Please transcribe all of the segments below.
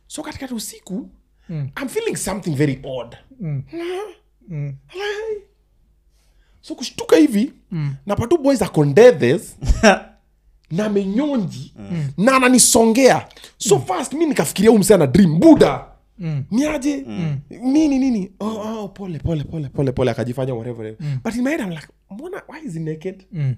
so katikati usiku Mm. i'm feeling something very odd Mm. Mm. so kushtuka hivi Mm. napatu boys akondethes na amenyonji na ananisongea so fast mi nikafikiria huu msee ana dream buda Mm. niaje nini nini oh, oh, pole pole pole pole pole akajifanya whatever whatever. but in my head I'm like mbona why is he naked Mm.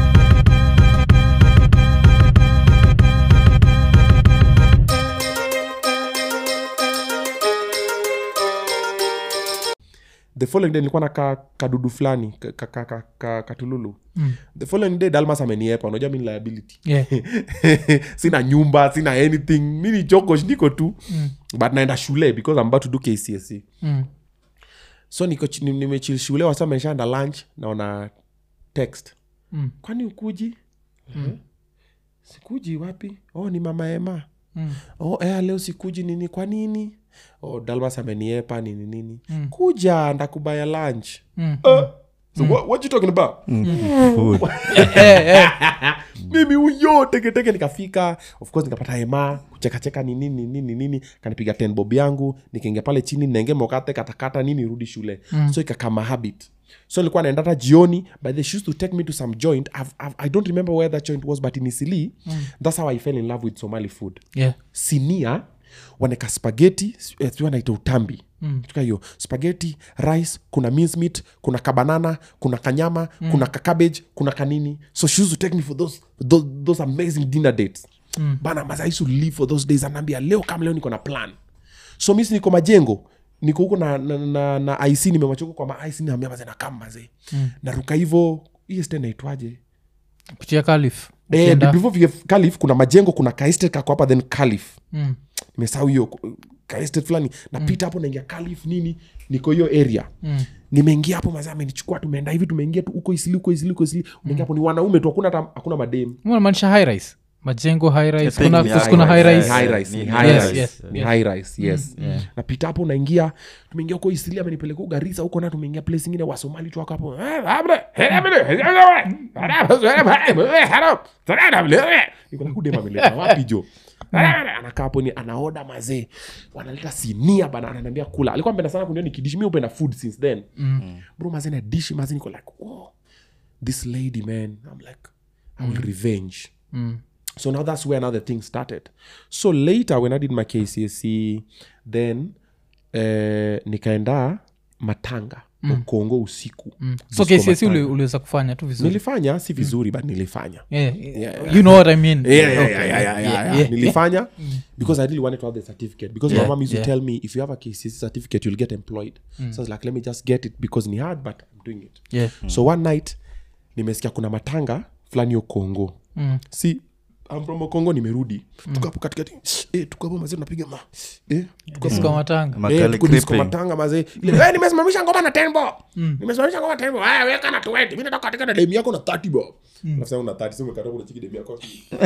the following day nilikuwa na ka, kadudu fulani ka, ka, ka, ka, ka, katululu Mm. the following day dalmas ameniepa unajua mi ni liability Yeah. sina nyumba sina anything mi ni chokosh niko tu Mm. but naenda shule because I'm about to do kcsc Mm. so niko chi- ni- nimechil shule wasa ameshaenda lunch naona text Mm. kwani ukuji mm. sikuji wapi oh ni mama ema Mm. oh eh, leo sikuji nini kwa nini oh dalmas ameniepa nini nini Mm. kuja ndakubaya lunch Mm. uh, so what, what you talking about Food. Eh, eh. mimi huyo teketeke nikafika of course nikapata hema kuchekacheka ni nini nini nini kanipiga ten bob yangu nikaingia pale chini nenge mokate katakata nini rudi shule mm. so ikakama habit so nilikuwa naenda hata jioni but they used to take me to some joint I've, I've, i don't remember where that joint was but in isili mm. that's how i fell in love with somali food Yeah. sinia waneka spageti sijui wanaita utambi mm. tuka hiyo spageti rice kuna mincemeat kuna kabanana kuna kanyama mm. kuna kacabbage kuna kanini so she used to take me for those, those, those amazing dinner dates mm. bana mas i used to live for those days anaambia leo kama leo niko na plan so misi niko majengo niko huko na, na, na, na ic nimemachuka kwa maic naambia mazee nakam mazee mm. naruka hivo hiyo ste naitwaje kuchia kalif Eh, Ukienda- before vile kalif kuna majengo kuna kaestet kako hapa then kalif Mm. nimesahau hiyo kaestet fulani napita hapo naingia kalif nini niko hiyo area Mm. nimeingia hapo mazee amenichukua tumeenda hivi tumeingia tu huko isili huko isili huko isili unaingia hapo ni wanaume tu hakuna hata hakuna madem unamaanisha high rise majengo high I rise think kuna, ni kus- high kuna high rise. rise high Yeah, rise ni ni high high rise. rise Yes, ni yes. high rise yes napita hapo unaingia tumeingia huko isili amenipeleka huko garisa huko na tumeingia place ingine wasomali tu wako hapo Niko na kudema ameleta wapi jo anakaa hapo ni anaoda mazee wanaleta sinia bana ananiambia kula alikuwa mpenda sana kuniona nikidishi mi upenda food since then bro mazee na dishi mazee niko like oh, this lady man i'm like i will revenge Mm. so now that's where now the thing started so later when i did my kcsc then eh, nikaenda matanga mm. kongo usiku Mm. so Disco kcsi Matanga. uliweza kufanya tu vizuri nilifanya si vizuri but nilifanya Yeah, yeah. you know what i mean Yeah, yeah, Okay. yeah, yeah, yeah, yeah, yeah. yeah. nilifanya because i really wanted to have the certificate because Yeah, my mom used yeah. to tell me if you have a kcc certificate you'll get employed so i was like let me just get it because ni hard but i'm doing it Yeah. so one night nimesikia kuna matanga fulani yo kongo Mm. si I'm from kongo nimerudi tukapo katikati eh, tukapo mazee tunapiga ma eh, tukapo Disco matanga Eh, Makali tuko disco creeping. matanga mazee ile eh, nimesimamisha ngoma na 10 bob nimesimamisha ngoma na 10 bob ah weka na 20 mimi nataka katika na demu yako na 30 bob alafu sasa una 30 sio umekata kuna chiki demu yako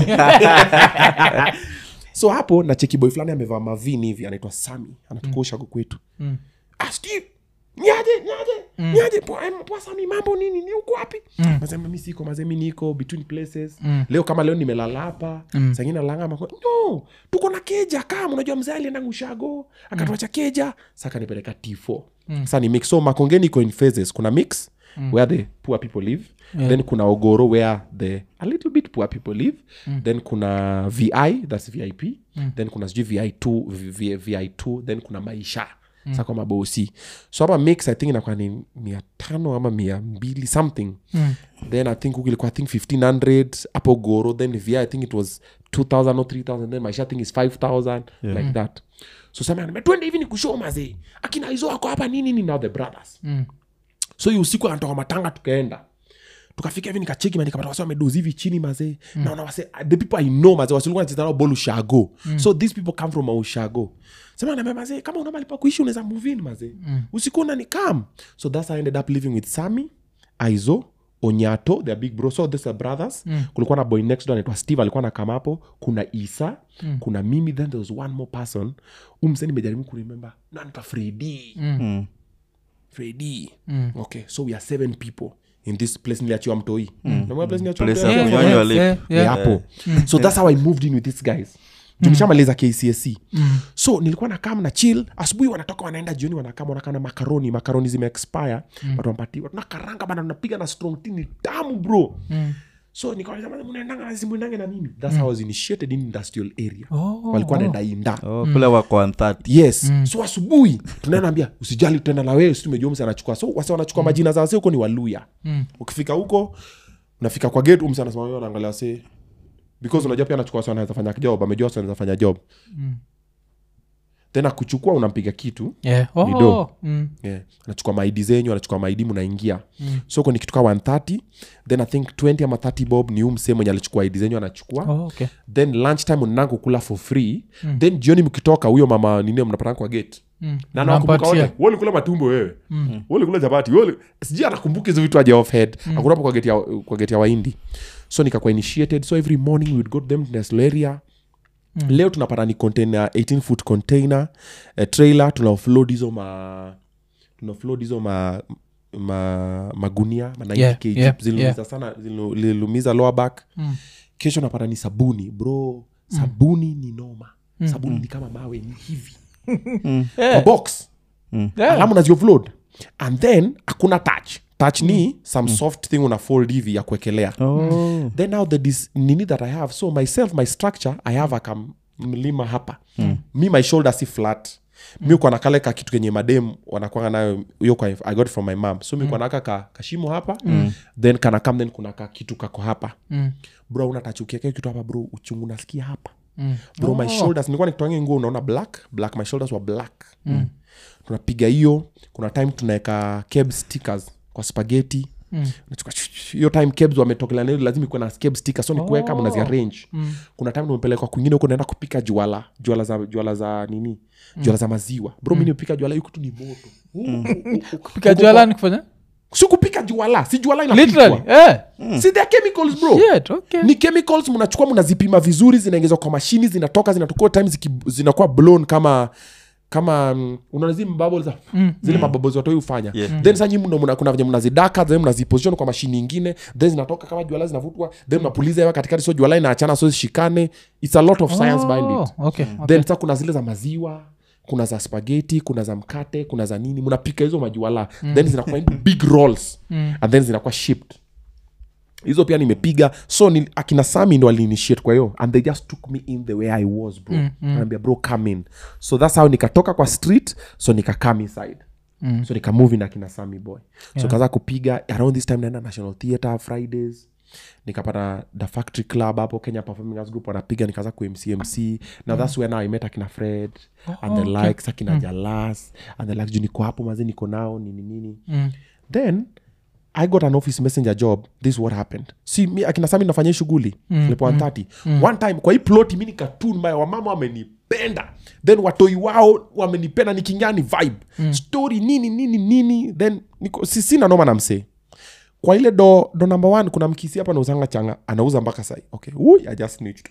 so hapo na cheki boy fulani amevaa mavini hivi anaitwa sami anatukosha huko kwetu Mm. ah steve niaje niaje niaje poa em, poa sami mambo nini ni uko wapi Mm. mazee mimi siko mazee mimi niko between places Mm. leo kama leo nimelala hapa Mm. sangine nalanga mako no tuko na keja kama unajua mzee alienda ngushago akatuacha keja sa kanipeleka t4 Mm. sa ni mix so makongeni iko in phases kuna mix where the poor people live Yeah. then kuna ogoro where the a little bit poor people live then kuna vi thats vip then kuna sijui vi2 vi, vi2 then kuna maisha mm. sa kwa mabosi so hapa mix i think inakuwa ni mia tano ama mia mbili something Mm. then i think huku ilikuwa i think 1500 hapo goro then vi i think it was 2000 or 3000 then maisha i think is 5000 like that so sema twende hivi ni kushoo mazee akina hizo wako hapa nini nini now the brothers Mm. so hiyo usiku anatoka matanga tukaenda tukafika hivi nikacheki ma nikapata wase wamedozi hivi chini mazee mm. naona wase the people i know mazee wasilikuwa nacheza nao bol ushago mm. so these people come from ushago sema naambia mazee kama una mali pa kuishi unaweza move in mazee mm. usiku unani come so that's how i ended up living with sami aizo onyato their big bro so these are brothers mm. kulikuwa na boy next door anaitwa steve alikuwa na kama hapo kuna isa mm. kuna mimi then there was one more person umse nimejaribu kuremember nanita fredi mm. Mm. fredi Mm. okay so we are seven people in this place niliachiwa mtoi mm. place niliachiwa Place mtoi? ya Yeah, kunyonywa yeah, lip. yeah, Yeah, yeah. hapo so that's how i moved in with these guys tukishamaliza kcsc Mm. so nilikuwa nakam na chill asubuhi wanatoka wanaenda jioni wanakam wanakaa na makaroni makaroni zimeexpire mm. watu wampatiwa tunakaranga bana tunapiga na strong tea ni tamu bro Mm. so nikawauliza, "Bana, mnaendanga na mnaendanga na mimi that's how I was initiated in industrial area Oh, walikuwa oh. naenda inda oh, kule wako 130 yes so asubuhi tunaenambia usijali tutaenda na wewe si tumejua mse anachukua so wase wanachukua majina za wase huko ni waluya Mm. ukifika huko unafika kwa gate umse anasema wewe anaangalia wase because unajua pia anachukua wase anaweza fanya job amejua wase anaweza fanya job Mm. tena kuchukua unampiga kitu Yeah. Oh, Ni do. mm. yeah. anachukua maidi zenyu anachukua maidi mnaingia mm. so ni kitu kaa 130 then i think 20 ama 30 bob ni huu msee mwenye alichukua idi zenyu anachukua Oh, okay. then lunch time unaenda kukula for free mm. then jioni mkitoka huyo mama nini mnapatana kwa gate Mm. na nawakumbuka Unampatia. wote ulikula matumbo wewe mm. ulikula chapati wewe sijui anakumbuka hizo vitu aje off head mm. akunapo kwa gate ya kwa gate ya waindi so nikakuwa initiated so every morning we would go to them Nesleria mm. leo tunapata ni container 18 foot container uh, trailer tuna offload hizo ma tuna offload hizo ma ma magunia ma 90 Yeah, kg yeah, zililumiza yeah. sana zililu- zililumiza lower back Mm. kesho napata ni sabuni bro sabuni ni noma sabuni ni kama mawe ni hivi kwa box Yeah. alamu naziofload and then hakuna touch touch ni some soft thing una fold hivi ya kuekelea oh. then now the dis- nini that i have so myself my structure i have aka mlima hapa mm. mi my shoulder si flat mi uko nakale ka kitu kenye madem wanakwanga nayo hiyo kwa i got it from my mom so mi uko naka ka kashimo hapa mm. then kana kam then kuna ka kitu kako hapa Mm. bro unatachukia kile kitu hapa bro uchungu nasikia hapa Mm. bro my shoulders nilikuwa nikitoange nguo unaona black black my shoulders were black mm. tunapiga hiyo kuna time tunaweka keb stickers kwa spageti Mm. Unachukua hiyo time kebs wametokelea nayo lazima ikuwe na keb sticker so ni kuweka Oh. mnaziarrange Mm. kuna time tumepelekwa kwingine huko naenda kupika juala juala za juala za nini juala za maziwa bro mi nipika juala hiyo kitu ni moto pika jualani kufanya si kupika juala si juala literally inapikwa eh. si they are chemicals bro Shit, okay. ni chemicals mnachukua mnazipima vizuri zinaingizwa kwa mashini zinatoka zinatokoa time ziki, zinakuwa blown kama kama mm, unaona zile bubbles za Mm, zile mabubbles watoi hufanya Yeah. then sa nyinyi mna- mna- kuna venye mnazidaka then mnaziposition kwa mashini ingine then zinatoka kama juala zinavutwa then mnapuliza hewa katikati so juala inaachana so zishikane it's a lot of science behind it Oh, okay, okay. then sa kuna zile za maziwa kuna za spageti kuna za mkate kuna za nini mnapika hizo majuala then zinakuwa into big rolls Mm. and then zinakuwa shipped hizo pia nimepiga so ni, akina sami ndo aliinitiate kwa hiyo and they just took me in the way i was bro mm, mm. Anaambia, bro come in so thats how nikatoka kwa street so nikakam inside Mm. so nikamove na akina sami boy so kaza kupiga around this time naenda national theatre fridays nikapata the factory club hapo kenya performing arts group wanapiga nikaanza kumcmc now that's where now i met akina fred and the okay. likes akina jalas and the likes juu niko hapo mazi niko nao nini nini Mm. then i got an office messenger job this is what happened si mi akina sami nafanya hii shughuli mm, 130 one time kwa hii ploti mi nikatun maya wamama wamenipenda then watoi wao wamenipenda nikiingia ni vibe mm. story nini nini nini then niko, si, sina noma na msee kwa ile do do number one kuna mkisi hapa nauzanga changa anauza mpaka sai okay Ui, I just snitched.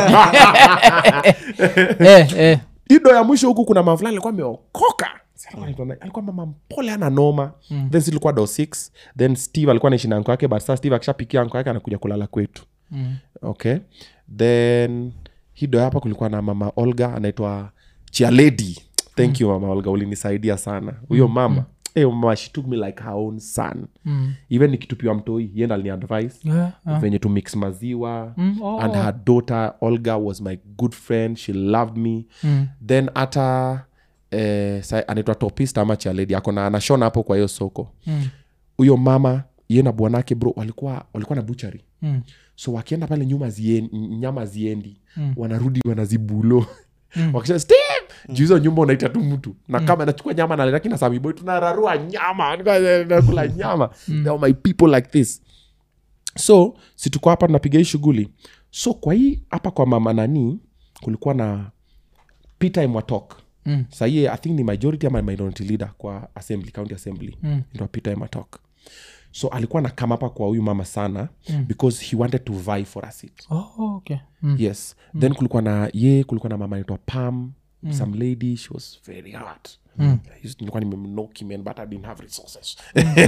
Eh, eh. hii do ya mwisho huku kuna mama fulani alikuwa ameokoka Si alikuwa anaitwa nani? alikuwa mama mpole ana noma mm. then silikuwa do 6 then steve alikuwa naishi na anko yake but saa steve akishapikia anko yake anakuja kulala kwetu Mm. okay then hii do hapa kulikuwa na mama olga anaitwa chialedi thank you mama olga ulinisaidia sana huyo mama Hey, mama she took me like her own son Mm. even nikitupiwa mtoi yenda aliniadvice Yeah, ah. venye to mix maziwa Mm, oh. and her daughter olga was my good friend she loved me Mm. then hata eh, sa- anaitwa topist ama chaledi akona anashona hapo kwa hiyo soko Mm. huyo mama ye na bwanake bro walikuwa walikuwa na buchari Mm. so wakienda pale nyuma zien, nyama ziendi Mm. wanarudi wanazibulo wakisha steve juu hizo nyumba unaita tu mtu na kama nachukua nyama naletaki na samiboy tunararua nyama nakula nyama They are my people like this so si tuko hapa tunapiga hii shughuli so kwa hii hapa kwa mama nani kulikuwa na peter emwatok Mm. sahii i think ni majority ama minority leader kwa assembly county assembly Mm. ndo peter ematok so alikuwa na kama hapa kwa huyu mama sana mm. because he wanted to vie for a seat Oh, okay. Mm. yes then kulikuwa na ye kulikuwa na mama anaitwa pam some lady she was very hard I used- nilikuwa nimemnoki man but i didn't have resources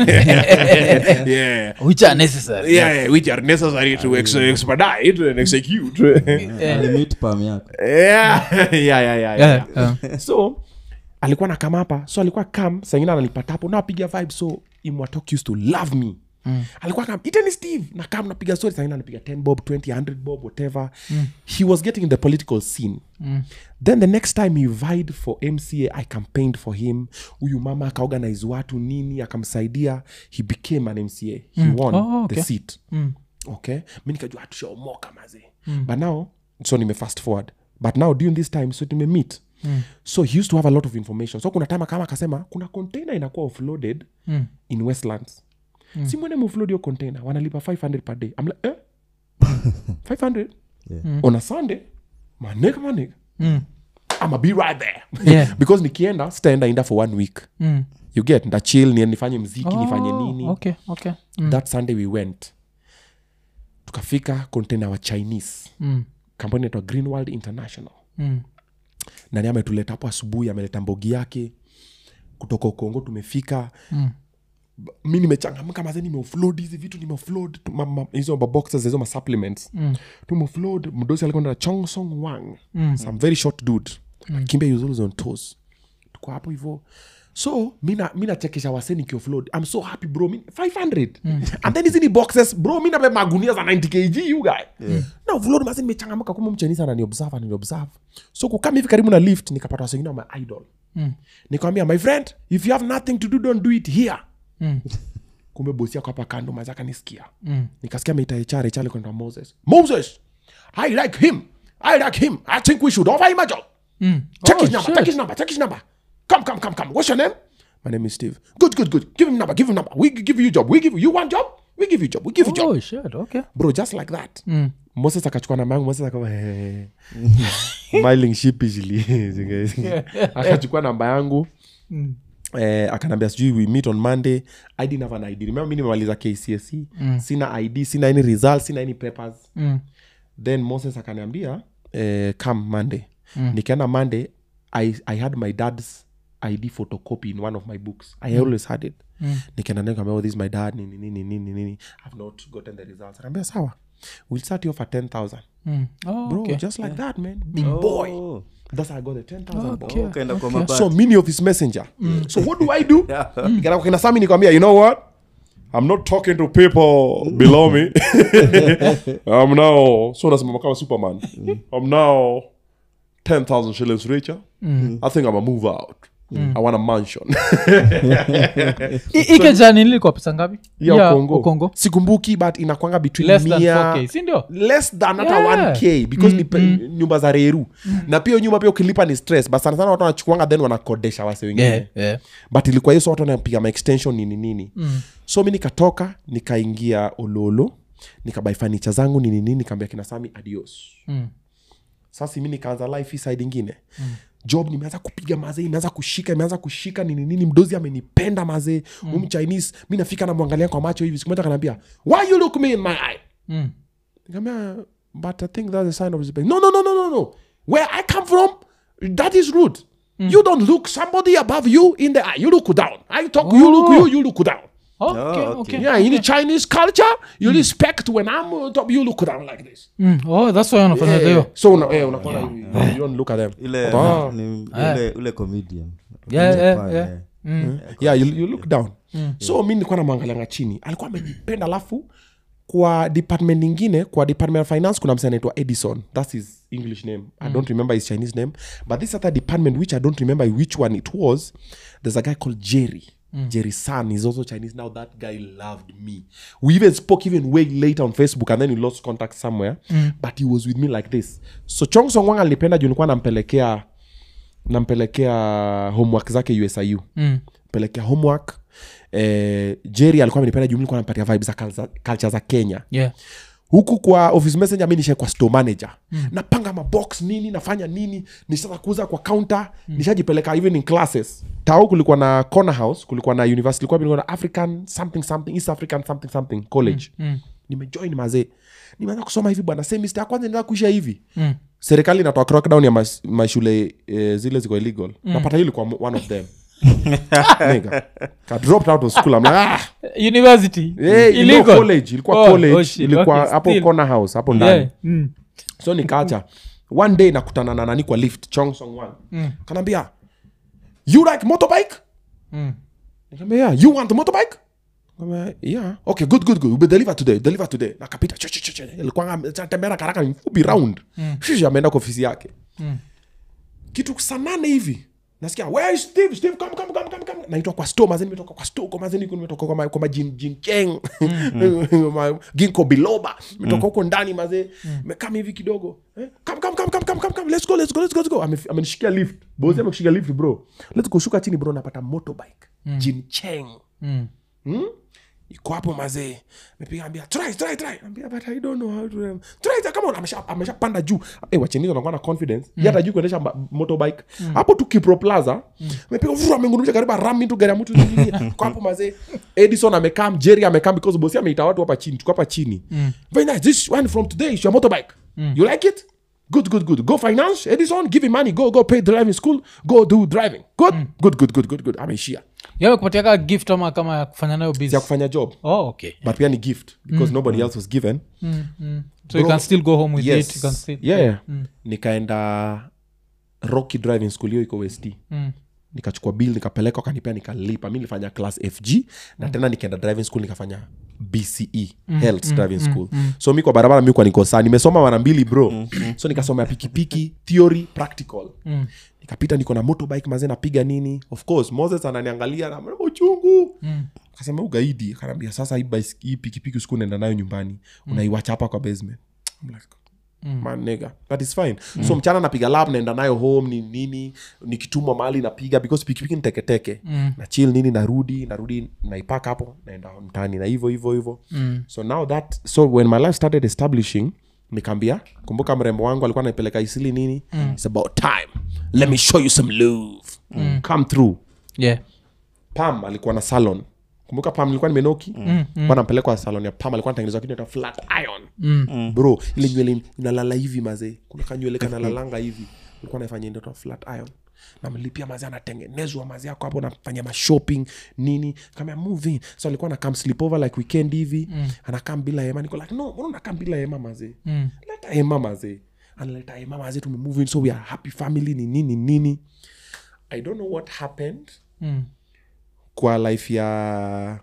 yeah which are necessary yeah, yeah, which are necessary to ex- expedite and execute limit pam yako yeah. yeah, yeah, yeah, yeah, Yeah, yeah. yeah. so alikuwa na kam hapa so alikuwa kam sangine ananipata hapo napiga vibe so imwatok used to love me Mm. alikuwa kam iteni steve na kam napiga story sangine anapiga 10 bob 20 100 bob whatever mm. he was getting in the political scene mm. then the next time he vied for mca i campaigned for him huyu mama akaorganize watu nini akamsaidia he became an mca he won Oh, okay. the seat Mm. okay mi nikajua tushaomoka mazee mm. but now so nime fast forward but now during this time so tumemeet mm. so he used to have a lot of information so kuna time kama akasema kuna container inakuwa offloaded Mm. in westlands mm. si mwene mofload hiyo container wanalipa 500 per day I'm like, eh? 500 Yeah. on a sunday maneka maneka Mm. ama be right there Yeah. because nikienda sitaenda inda for one week Mm. you get ndachil ni nifanye mziki nifanye Oh, nini okay, okay. Mm. that sunday we went tukafika container wa chinese Mm. kampuni inaitwa greenworld international Mm. nani ametuleta hapo asubuhi ameleta mbogi yake kutoka ukongo tumefika Mm. B- mi nimechangamka maze nimeofload hizi vitu nimeofload tu- ma- ma- hizo maboxes hizo masupplements Mm. tumeofload mdosi alikuwa na chongsong wang Mm. some very short dude kimbe he was always on toes tuko hapo hivo so mina mi nachekesha wase nikiofload i'm so happy bro mi 500 and then hizi ni boxes bro mi nabe magunia za 90 kg you guy yeah. na offload mase nimechangamka kuma mchenisa ananiobserve ananiobserve so kukama hivi karibu na lift nikapata wase wengine wa my idol Mm. nikamwambia my friend if you have nothing to do don't do it here Mm. kumbe bosi yako hapa kando mazi akanisikia Mm. nikasikia meita hr hr kwenda moses moses i like him i like him i think we should offer him a job Mm. check Oh, his number shit. check his number check his number come come come come what's your name my name is steve good good good give him number give him number we give you job we give you you want job we give you job we give you job Oh, shit, okay. bro just like that Mm. moses akachukua namba yangu moses akawa smiling sheepishly akachukua namba yangu Mm. eh, akanambia sijui we meet on monday i didn't have an id remember mi nimemaliza kcsc mm. sina id sina any result sina any papers Mm. then moses akaniambia eh, come monday mm. nikaenda monday I, i had my dad's id photocopy in one of my books i always had it Mm. nikaenda naye nikamwambia, oh, this is my dad nini nini nini nini i've not gotten the results anaambia sawa we'll start you off at 10000 Mm. Oh, bro okay. just like that man big boy Oh, that's how i got the 10000 bro Okay. ukaenda kwa Okay. mabati. so mini of his messenger so what do i do Nikaenda kwa kina sami nikwambia you know what i'm not talking to people below me i'm now so nasimama kama superman i'm now 10000 shillings richer i think i'm a move out i want a mansion I- ike jani nilikuwa pesa ngapi ya Ya ukongo. ukongo sikumbuki but inakwanga between less than mia 4k sindio less than hata Yeah. 1k because ni pe- nyumba za reru na pia hiyo nyumba pia ukilipa ni stress but sana sana watu wanachukuanga then wanakodesha wase wengine yeah, yeah. but ilikuwa hiyo so watu wanapiga maextension nini nini mm. so mi nikatoka nikaingia ololo nikabai fanicha zangu nini nini nikaambia kina sami adios Mm. sasa mi nikaanza life hii side ingine mm. job nimeanza kupiga mazee imeanza kushika imeanza kushika nini nini mdozi amenipenda mazee mm. um chinese mi nafika namwangalia kwa macho hivi siku moja kanaambia why you look me in my eye Mm. nikamwambia but i think that's a sign of respect no no no no no no where i come from that is rude you don't look somebody above you in the eye you look down i talk you look you you look down Okay, okay. okay. yeah in the chinese culture you respect when i'm on top you look down like this Mm. Oh, that's why wanafanyaga hiyo so una, eh, unakuwa hivi, you don't look at them ile Ah. ni- ule- ule comedian Yeah, yeah, Japan, yeah. eh. Mm. yeah you, you look down so mi nilikuwa namwangalianga chini alikuwa amenipenda alafu kwa department ingine kwa department of finance kuna msee anaitwa edison thats his english name i don't remember his chinese name but this other department which i don't remember which one it was there's a guy called jerry jerry san is also chinese now that guy loved me we even spoke even way later on facebook and then we lost contact somewhere but he was with me like this so chong song wang alinipenda juu nilikuwa nampelekea nampelekea homework zake usiu Mm. pelekea homework eh, jerry alikuwa amenipenda juu mi nilikuwa nampatia vibe za culture- culture za kenya Yeah. huku kwa office messenger mi nisha kwa store manager mm. napanga mabox nini nafanya nini nishaza kuuza kwa counter mm. nishajipeleka even in classes tao kulikuwa na corner house kulikuwa na university kulikuwa kulikuwa na african something something east african something something college Mm. nimejoin mazee nimeanza kusoma hivi bwana semester ya kwanza nianza kuisha hivi Mm. serikali inatoa crackdown ya mas, mashule eh, zile ziko illegal napata hii ilikuwa one of them Nigga. Ka dropped out of school I'm like, ah, university hey, you know, illegal college ilikuwa Oh, college oh shit, ilikuwa okay, hapo still. corner house hapo ndani yeah. mm. so nikaacha one day nakutana na nani kwa lift chong song one Mm. kanaambia you like motorbike Mm. Nikamwambia, yeah. you want a motorbike Nikamwambia, yeah okay good good good we deliver today deliver today nakapita Ch- ch- ch- ch- alikuwa anatembea na karaka mfupi round shishi ameenda kwa ofisi yake Mm. kitu saa nane hivi nasikia where is steve steve come come come come come naitwa kwa store mazeni nimetoka kwa store kwa mazeni nimetoka kwa ma- kwa majin jinkeng Ma- ginko biloba nimetoka huko ndani mazee mekam hivi kidogo eh? come come come come come come come let's go let's go let's go let's go Ame- amenishikia lift bosi amekushika lift bro let's go shuka chini bro napata motorbike jincheng Mm. hmm? iko hapo mazee mepiga ambia try try try ambia but i don't know how to um, try try come on amesha ameshapanda juu eh wachenizo wanakuwa na confidence mm. hata juu kuendesha ma- motorbike hapo tu Kipro Plaza mepiga vuru amengurumsha karibu ram into gari ya mtu nyingine kwa hapo mazee Edison amekaa Jerry amekaa because bosi ameita watu hapa chini tuko hapa chini very nice this one from today is your motorbike you like it good good good go finance Edison give him money go go pay driving school go do driving good good good good good good ameishia yamekupatia ka gift ama kama ya kufanya nayo ya busy kufanya job oh, okay but pia ni gift because nobody else was given mm, mm. so you can still go home with yes. it you can still yeah, yeah. nikaenda rocky driving school hiyo iko west Mm. nikachukua bill nikapeleka wakanipea nikalipa mi nilifanya class fg na tena nikaenda driving school nikafanya bce health driving school so mi kwa barabara mi kwa niko saa nimesoma mara mbili bro so nikasoma ya pikipiki theory practical Mm. nikapita niko na motorbike mazee napiga nini of course moses ananiangalia na mrembo uchungu Mm. akasema ugaidi akanaambia sasa hii bais- hii pikipiki usiku unaenda nayo nyumbani unaiwacha hapa kwa basement I'm like, man nigga that is fine so mchana napiga lab naenda nayo home ni nini nikitumwa mahali napiga because pikipiki ni teketeke Mm. na chill nini narudi narudi naipaka hapo naenda mtaani na hivyo hivyo hivyo Mm. so now that so when my life started establishing nikaambia kumbuka mrembo wangu alikuwa naipeleka isili nini mm. its about time let me show you some love mm. come through yeah pam alikuwa na salon kumbuka pam ilikuwa nimenoki mm, mm. nampelekwa salon ya pam alikuwa natengenezwa kitu inaitwa flat iron mm. bro ile nywele inalala hivi mazee kuna kanywele kanalalanga hivi alikuwa naifanya inaitwa flat iron namlipia mazee anatengenezwa mazee ako hapo nafanya mashopping nini kama moving so alikuwa nakam sleepover like weekend hivi mm. anakam bila hema niko like no mbona unakam bila hema mazee Mm. leta hema mazee analeta hema mazee tumemove in so we are happy family ni nini nini i don't know what happened Mm. kwa life ya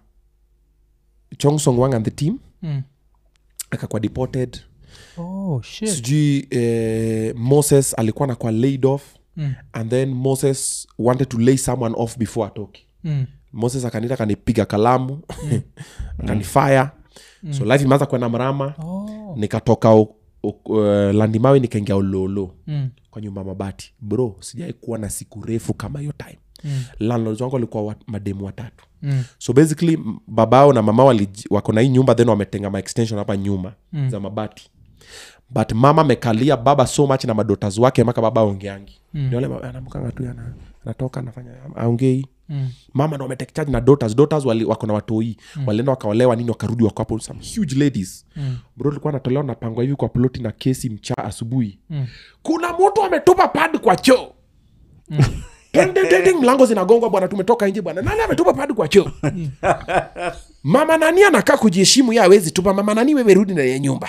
chong song wang and the team Mm. akakuwa deported oh shit sijui eh, moses alikuwa nakwa laid off Mm. and then moses wanted to lay someone off before atoke Mm. moses akanita akanipiga kalamu akanifaya so life imeanza kwenda mrama oh nikatoka u- u- uh, landimawe nikaingia ulolo mm. kwa nyumba ya mabati bro sijai kuwa na siku refu kama hiyo time Mm. landlords wangu walikuwa wa, mademu watatu Mm. so basically m- babao na mama walij- wako na hii nyumba then wametenga maextension hapa nyuma mm. za mabati but mama amekalia baba so much na madotas wake maka baba aongeangi mm. niole anamkanga tu ana- anatoka anafanya aongei Mm. mama ndo wametake charge na daughters daughters wali, wako na watoi mm. walienda wakaolewa nini wakarudi wako hapo some huge ladies Mm. bro tulikuwa natolewa napangwa hivi kwa ploti na kesi mcha asubuhi Mm. kuna mtu ametupa pad kwa choo Ding, ding, ding, ding, mlango zinagongwa bwana tumetoka nje bwana nani ametupa padi kwa choo mama nani anakaa kujiheshimu ye awezi tupa mama nani wewe rudi ndani ya nyumba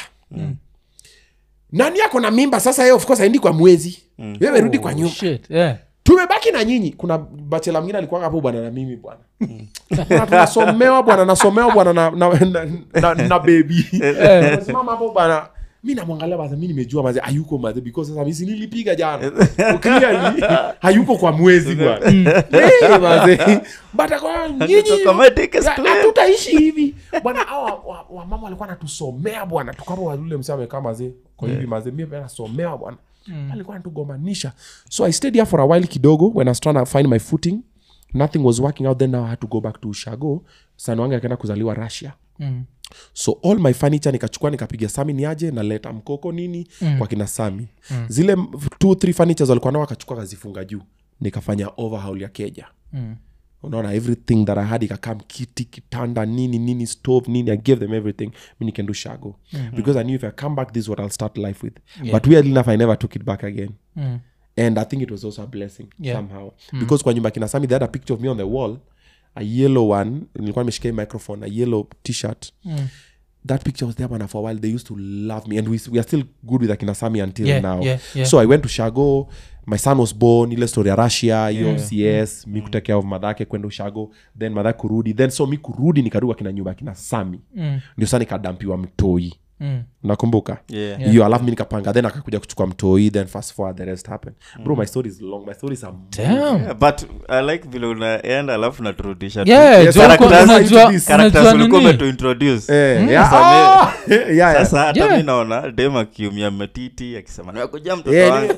nani ako na mimba sasa ye of course aendi kwa mwezi wewe rudi kwa nyumba shit yeah tumebaki na nyinyi kuna bachela mwingine alikuwa hapo bwana na mimi bwana Na tunasomewa bwana nasomewa bwana na, na, na, na, na bebi simama hapo bwana mi namwangalia baza mi nimejua maze hayuko maze because sasa misi nilipiga jana clearly hayuko kwa mwezi bwana Eh, maze but kwa nyinyi Automatic is ya- clear. hatutaishi hivi bwana hawa wa- wamama walikuwa natusomea bwana tukapo ule msee amekaa mazee kwa hivi mazee mi pia nasomewa bwana alikuwa natugomanisha so i stayed here for a while kidogo when i was trying to find my footing nothing was working out then now i had to go back to ushago sana wange akaenda kuzaliwa russia mm. so all my furniture nikachukua nikapiga sami niaje naleta mkoko nini mm. kwa kina sami mm. zile m- two three furnitures walikuwa nao wakachukua kazifunga juu nikafanya overhaul ya keja Mm. unaona everything that i had ikakam kiti kitanda nini nini stove nini i gave them everything mi nican do shago because i knew if i come back this is what i'll start life with but weirdly enough i never took it back again Mm. and i think it was also a blessing Yeah. somehow because kwa nyumba kina sami they had a picture of me on the wall a yellow one nilikuwa nimeshika hii microphone a yellow t-shirt that picture was there bana for a while they used to love me and we, we are still good with akina sami until Yeah, now yeah, yeah. so i went to shago my son was born ile story ya russia hiyo cs mi kutake of madhake kwenda ushago then madhake kurudi then so mi kurudi nikarudi akina nyumba akina sami Mm. ndio saa nikadampiwa mtoi Mm. nakumbuka Yeah. hiyo alafu mi nikapanga then akakuja kuchukua mtoi then fast forward the rest happened bro my story is long my story is a Damn. Yeah, but i like vile unaenda alafu naturudisha tu. Yeah, Yes, jo, uko- characters- unajua- characters unajua ulikuwa nini? umetuintroduce. Eh, yeah. Sasa Ah! Yeah, yeah. sasa hata Yeah. mi naona dem akiumia matiti akisema nimekuja mtoto Yeah, wangu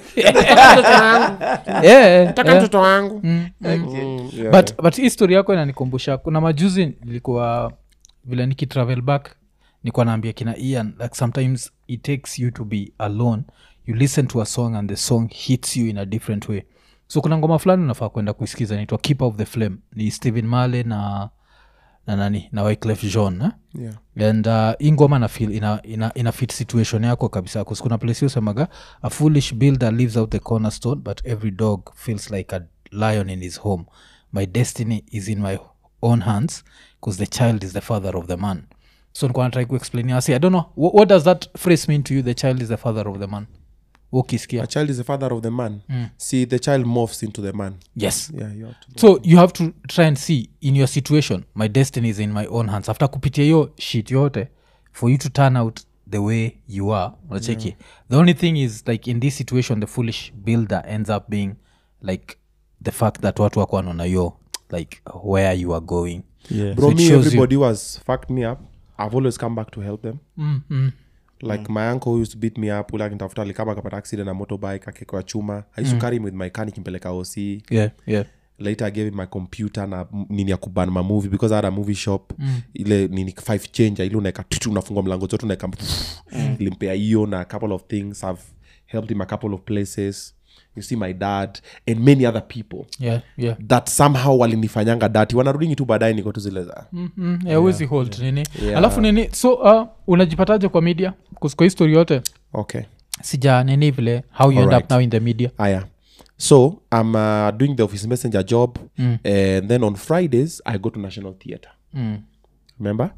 Yeah, Taka yeah. mtoto wangu Mm. Okay. Mm, yeah. but but hii story yako inanikumbusha kuna majuzi nilikuwa vile nikitravel back nikuwa naambia kina ian like sometimes it takes you to be alone you listen to a song and the song hits you in a different way so kuna ngoma fulani unafaa kwenda kuisikiza naitwa keep of the flame ni stephen male na na nani na wyclef john eh? Yeah. and uh, hii ngoma na feel ina, ina, ina fit situation yako kabisa bcause kuna place usemaga a foolish builder leaves out the cornerstone but every dog feels like a lion in his home my destiny is in my own hands because the child is the father of the man so nikuwa natrai kuexplain asi i don't know what, what does that phrase mean to you the child is the father of the man ukisikia a child is the father of the man see the child morphs into the man yes yeah you have to so you have to try and see in your situation my destiny is in my own hands after kupitia hiyo shit yote for you to turn out the way you are unacheki yeah. the only thing is like in this situation the foolish builder ends up being like the fact that watu wako wanaona yo like where you are going Yeah. bro it me shows you- everybody was fucked me up i've always come back to help them mm, mm, like my uncle who used to beat me up ule akinitafuta alikama akapata accident na motorbike akekwa chuma i used to carry him with my car nikimpeleka oc yeah yeah later i gave him my computer na m- nini ya kuban mamovie because i had a movie shop mm. ile nini five changer ile unaeka tutu unafungua mlango zote unaeka mm. ilimpea hiyo na a couple of things i've helped him a couple of places you see my dad and many other people yeah yeah that somehow walinifanyanga dati wanarudingi tu baadaye niko tu zile za mm, mm, yeah, huwezi hold nini Yeah. alafu nini so uh, unajipataje kwa media 'Cause kwa histori yote okay sija nini vile how you end Alright. up now in the media aya so i'm uh, doing the office messenger job mm. and then on fridays i go to national theatre mm. remember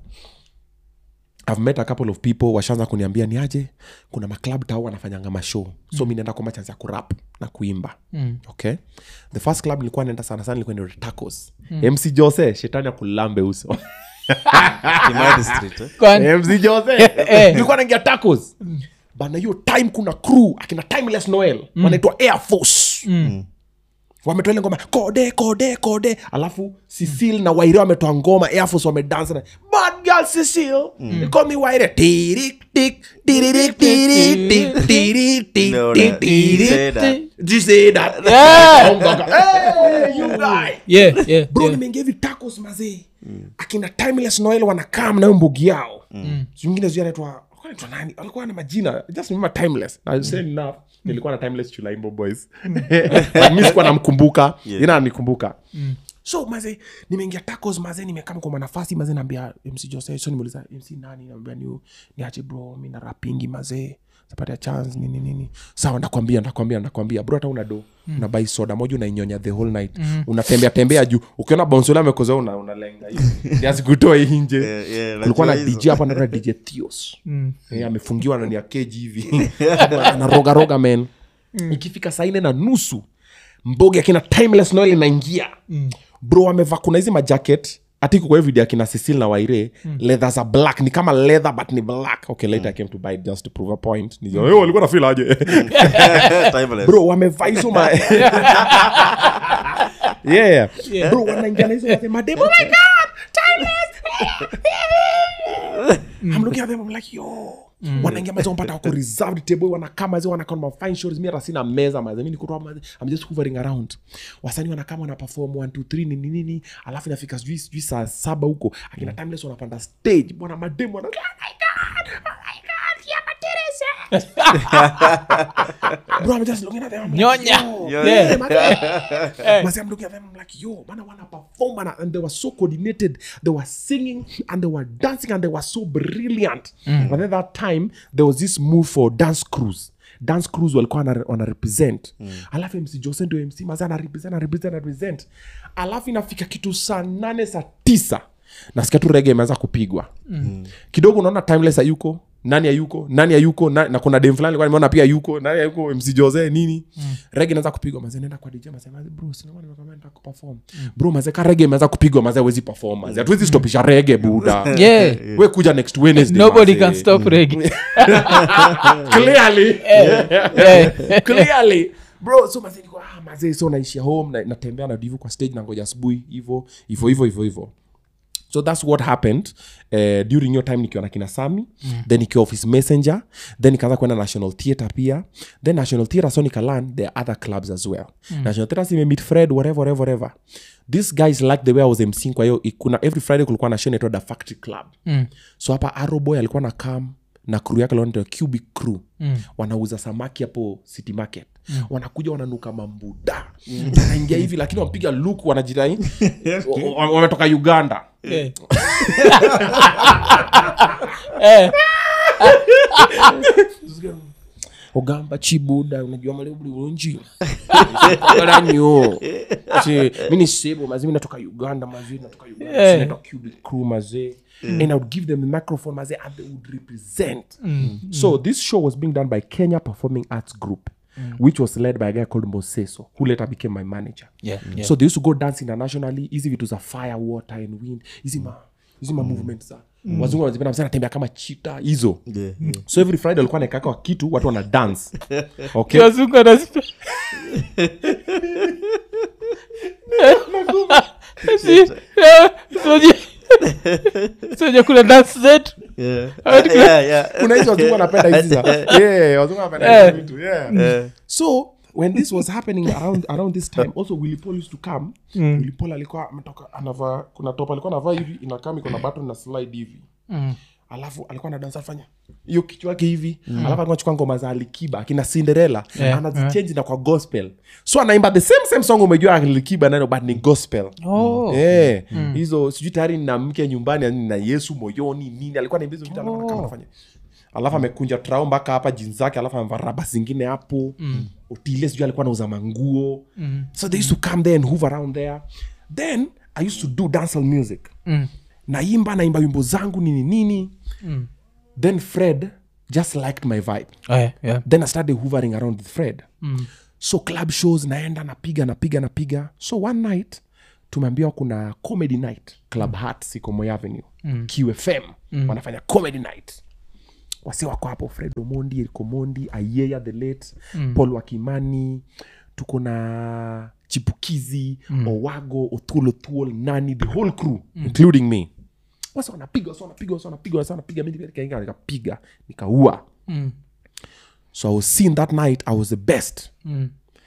i've met a couple of people washaanza kuniambia ni aje kuna maclub tao wanafanyanga mashow so mi naenda kwamba chance ya kurap na kuimba Mm. okay the first club nilikuwa naenda sana sana ilikuwa ni tacos mc jose shetani ya kulambe uso Kimathi Street, eh? Kwani- mc jose nilikuwa naingia tacos bana hiyo time kuna crew akina timeless noel wanaitwa air force wametoa ile ngoma kode kode kode alafu sisil na waire wametoa ngoma air force wamedansa na bad girl sisil mm. call me waire tirik tik tirik tirik tik tirik tik No, tik no, tirik say that. Did you say that Yeah. Oh, mganga. Hey, you guy yeah, yeah, bro yeah. nimeingia hivi tacos mazee akina timeless noel wanakaa mnayo mbugi yao zingine zi anaitwa alikuwa anaitwa nani alikuwa na majina just remember timeless na saying enough nilikuwa na timeless chulaimbo boys But mi sikuwa namkumbuka Yeah. ina nikumbuka so maze nimeingia tacos maze nimekaa kwa nafasi maze naambia mc jose so nimeuliza mc nani naambia ni niache bro mi na rapingi maze zapatia chance nini nini sawa nakwambia nakwambia nakwambia bro hata una do mm. unabai soda moja unainyonya the whole night mm. unatembea tembea juu ukiona bonsole amekoza una unalenga hivi asikutoa nje Yeah, yeah, kulikuwa na najua hizo. dj hapa naitwa dj theos Eh, amefungiwa ndani ya keji hivi anarogaroga men ikifika saa nne na nusu mbogi akina timeless noel inaingia bro amevaa kuna hizi majacket atiko kwa hiyo video akina cecil na waire leather za black ni kama leather but ni black okay later i came to buy it just to prove a point Nijua, "Eh, walikuwa na feel aje Timeless. bro wamevaa hizo ma yeah, yeah. bro wanaingia na hizo ma- mademo oh my god timeless i'm looking at them i'm like yo wanaingia mazi wampata wako reserved table wanakaa mazi wanakaa na fine shows mi hata sina meza mazi mi nikutoa mazi i'm just hovering around wasanii wanakaa wana perform 1 2 3 nini nini alafu inafika sijui sijui saa saba huko akina timeless wanapanda stage bwana mademo wana oh my god oh my god yeah Teresa bro i'm just looking at them I'm like, Nyonya. yo, Yeah. yeah, man. Masi, I'm looking at them. I'm like, yo, man, I wanna perform, man. And they were so coordinated. They were singing and they were dancing and they were so brilliant. And then that time there was this move for dance cruise. Dance cruise walikuwa wana, wana represent alafu mc jose ndio mc mazi ana represent ana represent ana represent alafu inafika kitu saa nane saa tisa nasikia tu rege imeanza kupigwa kidogo unaona timeless hayuko nani hayuko nani hayuko na, na kuna dem fulani alikuwa nimeona pia yuko nani hayuko mc jose nini mm. rege inaanza kupigwa maze nenda kwa dj maze maze bro sinema nimekwambia nataka kuperform bro maze ka rege imeanza kupigwa maze hawezi perform maze hatuwezi stopisha rege buda yeah we kuja next wednesday nobody maze. can stop regi clearly yeah. clearly bro so maze niko ah maze so naishia home na, natembea na divu kwa stage na ngoja asubuhi hivo hivo hivo hivo hivo so that's what happened uh, during your time nikiwa na kina sami mm. then nikiwa office messenger then nikaanza kwenda national theatre pia then national theatre so nikalan there are other clubs as well mm. national theatre simemit fred whatever whatever whatever these guys like the way i was mcing kwa hiyo i- kuna every friday kulikuwa na show inaitwa the factory club Mm. so hapa aroboy alikuwa na kam na crew yake lanaitwa cubic crew mm. wanauza samaki hapo city market mm. wanakuja wananuka mambuda mm. wanaingia hivi lakini wampiga luku wanajirai wa- wa- wametoka uganda Eh. Eh. ogamba chibuda unajua male buli bulungi galanyo mi ni sebo mazi mi natoka uganda mazi natoka uganda Eh. sinaitwa cubic crew mazi and i would give them the microphone mazi and they would represent so this show was being done by kenya performing arts group which was led by a guy called moseso who later became my manager Yeah, yeah. so they used to go dance internationally hizi vitu za fire water and wind hizi ma hizi ma movement za wazungu wanazipenda msana anatembea kama chita hizo Yeah, yeah. so every friday walikuwa naekaka wa kitu watu wana dance okay wazungu anasema Si- eh, soje- soje kuna dance zetu Yeah. Hadi kuna- Yeah, yeah. kuna hizo wazungu wanapenda hizi za yeah wazungu wanapenda hizo vitu yeah Yeah. so when this was happening around around this time also willy paul used to come mm. willy paul alikuwa ametoka anavaa kuna top alikuwa anavaa hivi inakaa iko na button na slide hivi Mm. alafu alikuwa na dansa fanya hiyo kichwa yake hivi mm. alafu alikuwa anachukua ngoma za alikiba akina cinderella Yeah, anazichange na kwa gospel so anaimba the same same song umejua alikiba nayo but ni gospel Oh. Eh, hizo sijui tayari na mke nyumbani yani na yesu moyoni nini alikuwa naimba hizo vitu alafu Oh. kama anafanya alafu amekunja trao mpaka hapa jini zake alafu amevaa raba zingine hapo mm. otile sijui alikuwa anauza manguo Mm. so they used to come there and hove around there then i used to do dancehall music Mm. naimba naimba wimbo zangu nini nini Mm. then fred just liked my vibe Oh, yeah, yeah. then i started hovering around with fred Mm. so club shows naenda napiga napiga napiga so one night tumeambiwa kuna comedy night club hat siko Moi avenue mm. qfm mm. wanafanya comedy night wasi wako hapo fred omondi eriko mondi ayeya the late mm. paul wakimani tuko na chipukizi mm. owago othul othul nani the whole crew mm. including me wasi wanapiga wasi wanapiga wasi wanapiga wasi wanapiga mi nikaingia nikapiga nikaua Mm. so i was seen that night i was the best Mm.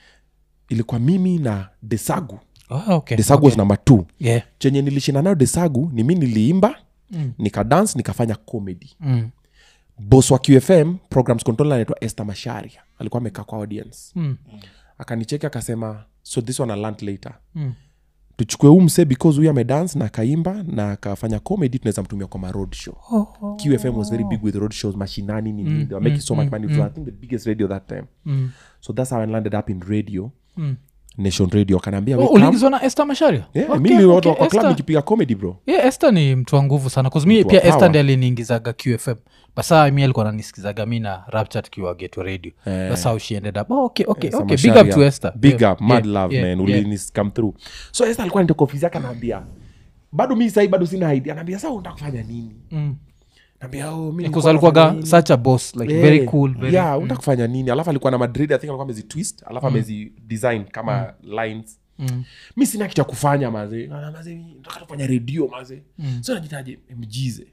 ilikuwa mimi na desagu Oh, okay. desagu was number two Yeah. chenye nilishinda nayo desagu ni mi niliimba mm. nikadance nikafanya comedy Mm. bos wa qfm programs control anaitwa este masharia alikuwa amekaa kwa audience Mm. akanicheki akasema so this one I learnt later Mm. tuchukue huu msee because huyu amedance na akaimba na akafanya comedy tunaweza mtumia kwa maroad show Oh, oh. qfm was very big with road shows mashinani nini mm, they were making so much money it was, i think the biggest radio that time Mm. so that's how i landed up in radio Mm. nation radio akanaambia Oh, "We come." uliingizwa na este masharia Yeah, Okay, mi niliwatu okay, kwa club Esther- nikipiga comedy bro yeah, este ni mtu wa nguvu sana kuzmi Mtu wa pia este power. ndi aliniingizaga qfm basa mi alikuwa nanisikizaga mi na rapture tukiwa geto radio Eh. thats how she ended up oh, okay, okay, Esther okay. big up Masharia. to esther big Yeah, up mad yeah, love yeah, man yeah. ulinis come through so Esther alikuwa nitoka ofisi yake anaambia bado mi sahii bado sina idea anaambia saa unataka kufanya nini Mm. naambia oh, mi Because nilikuwa alikuwaga nafanya nini?" such a boss like Eh, very cool very, yeah unataka kufanya nini alafu alikuwa na madrid i think alikuwa amezi twist alafu amezi design kama lines Mm. mi sina kitu ya kufanya maze Na- maze mi nataka tufanya redio maze so najitaje mjize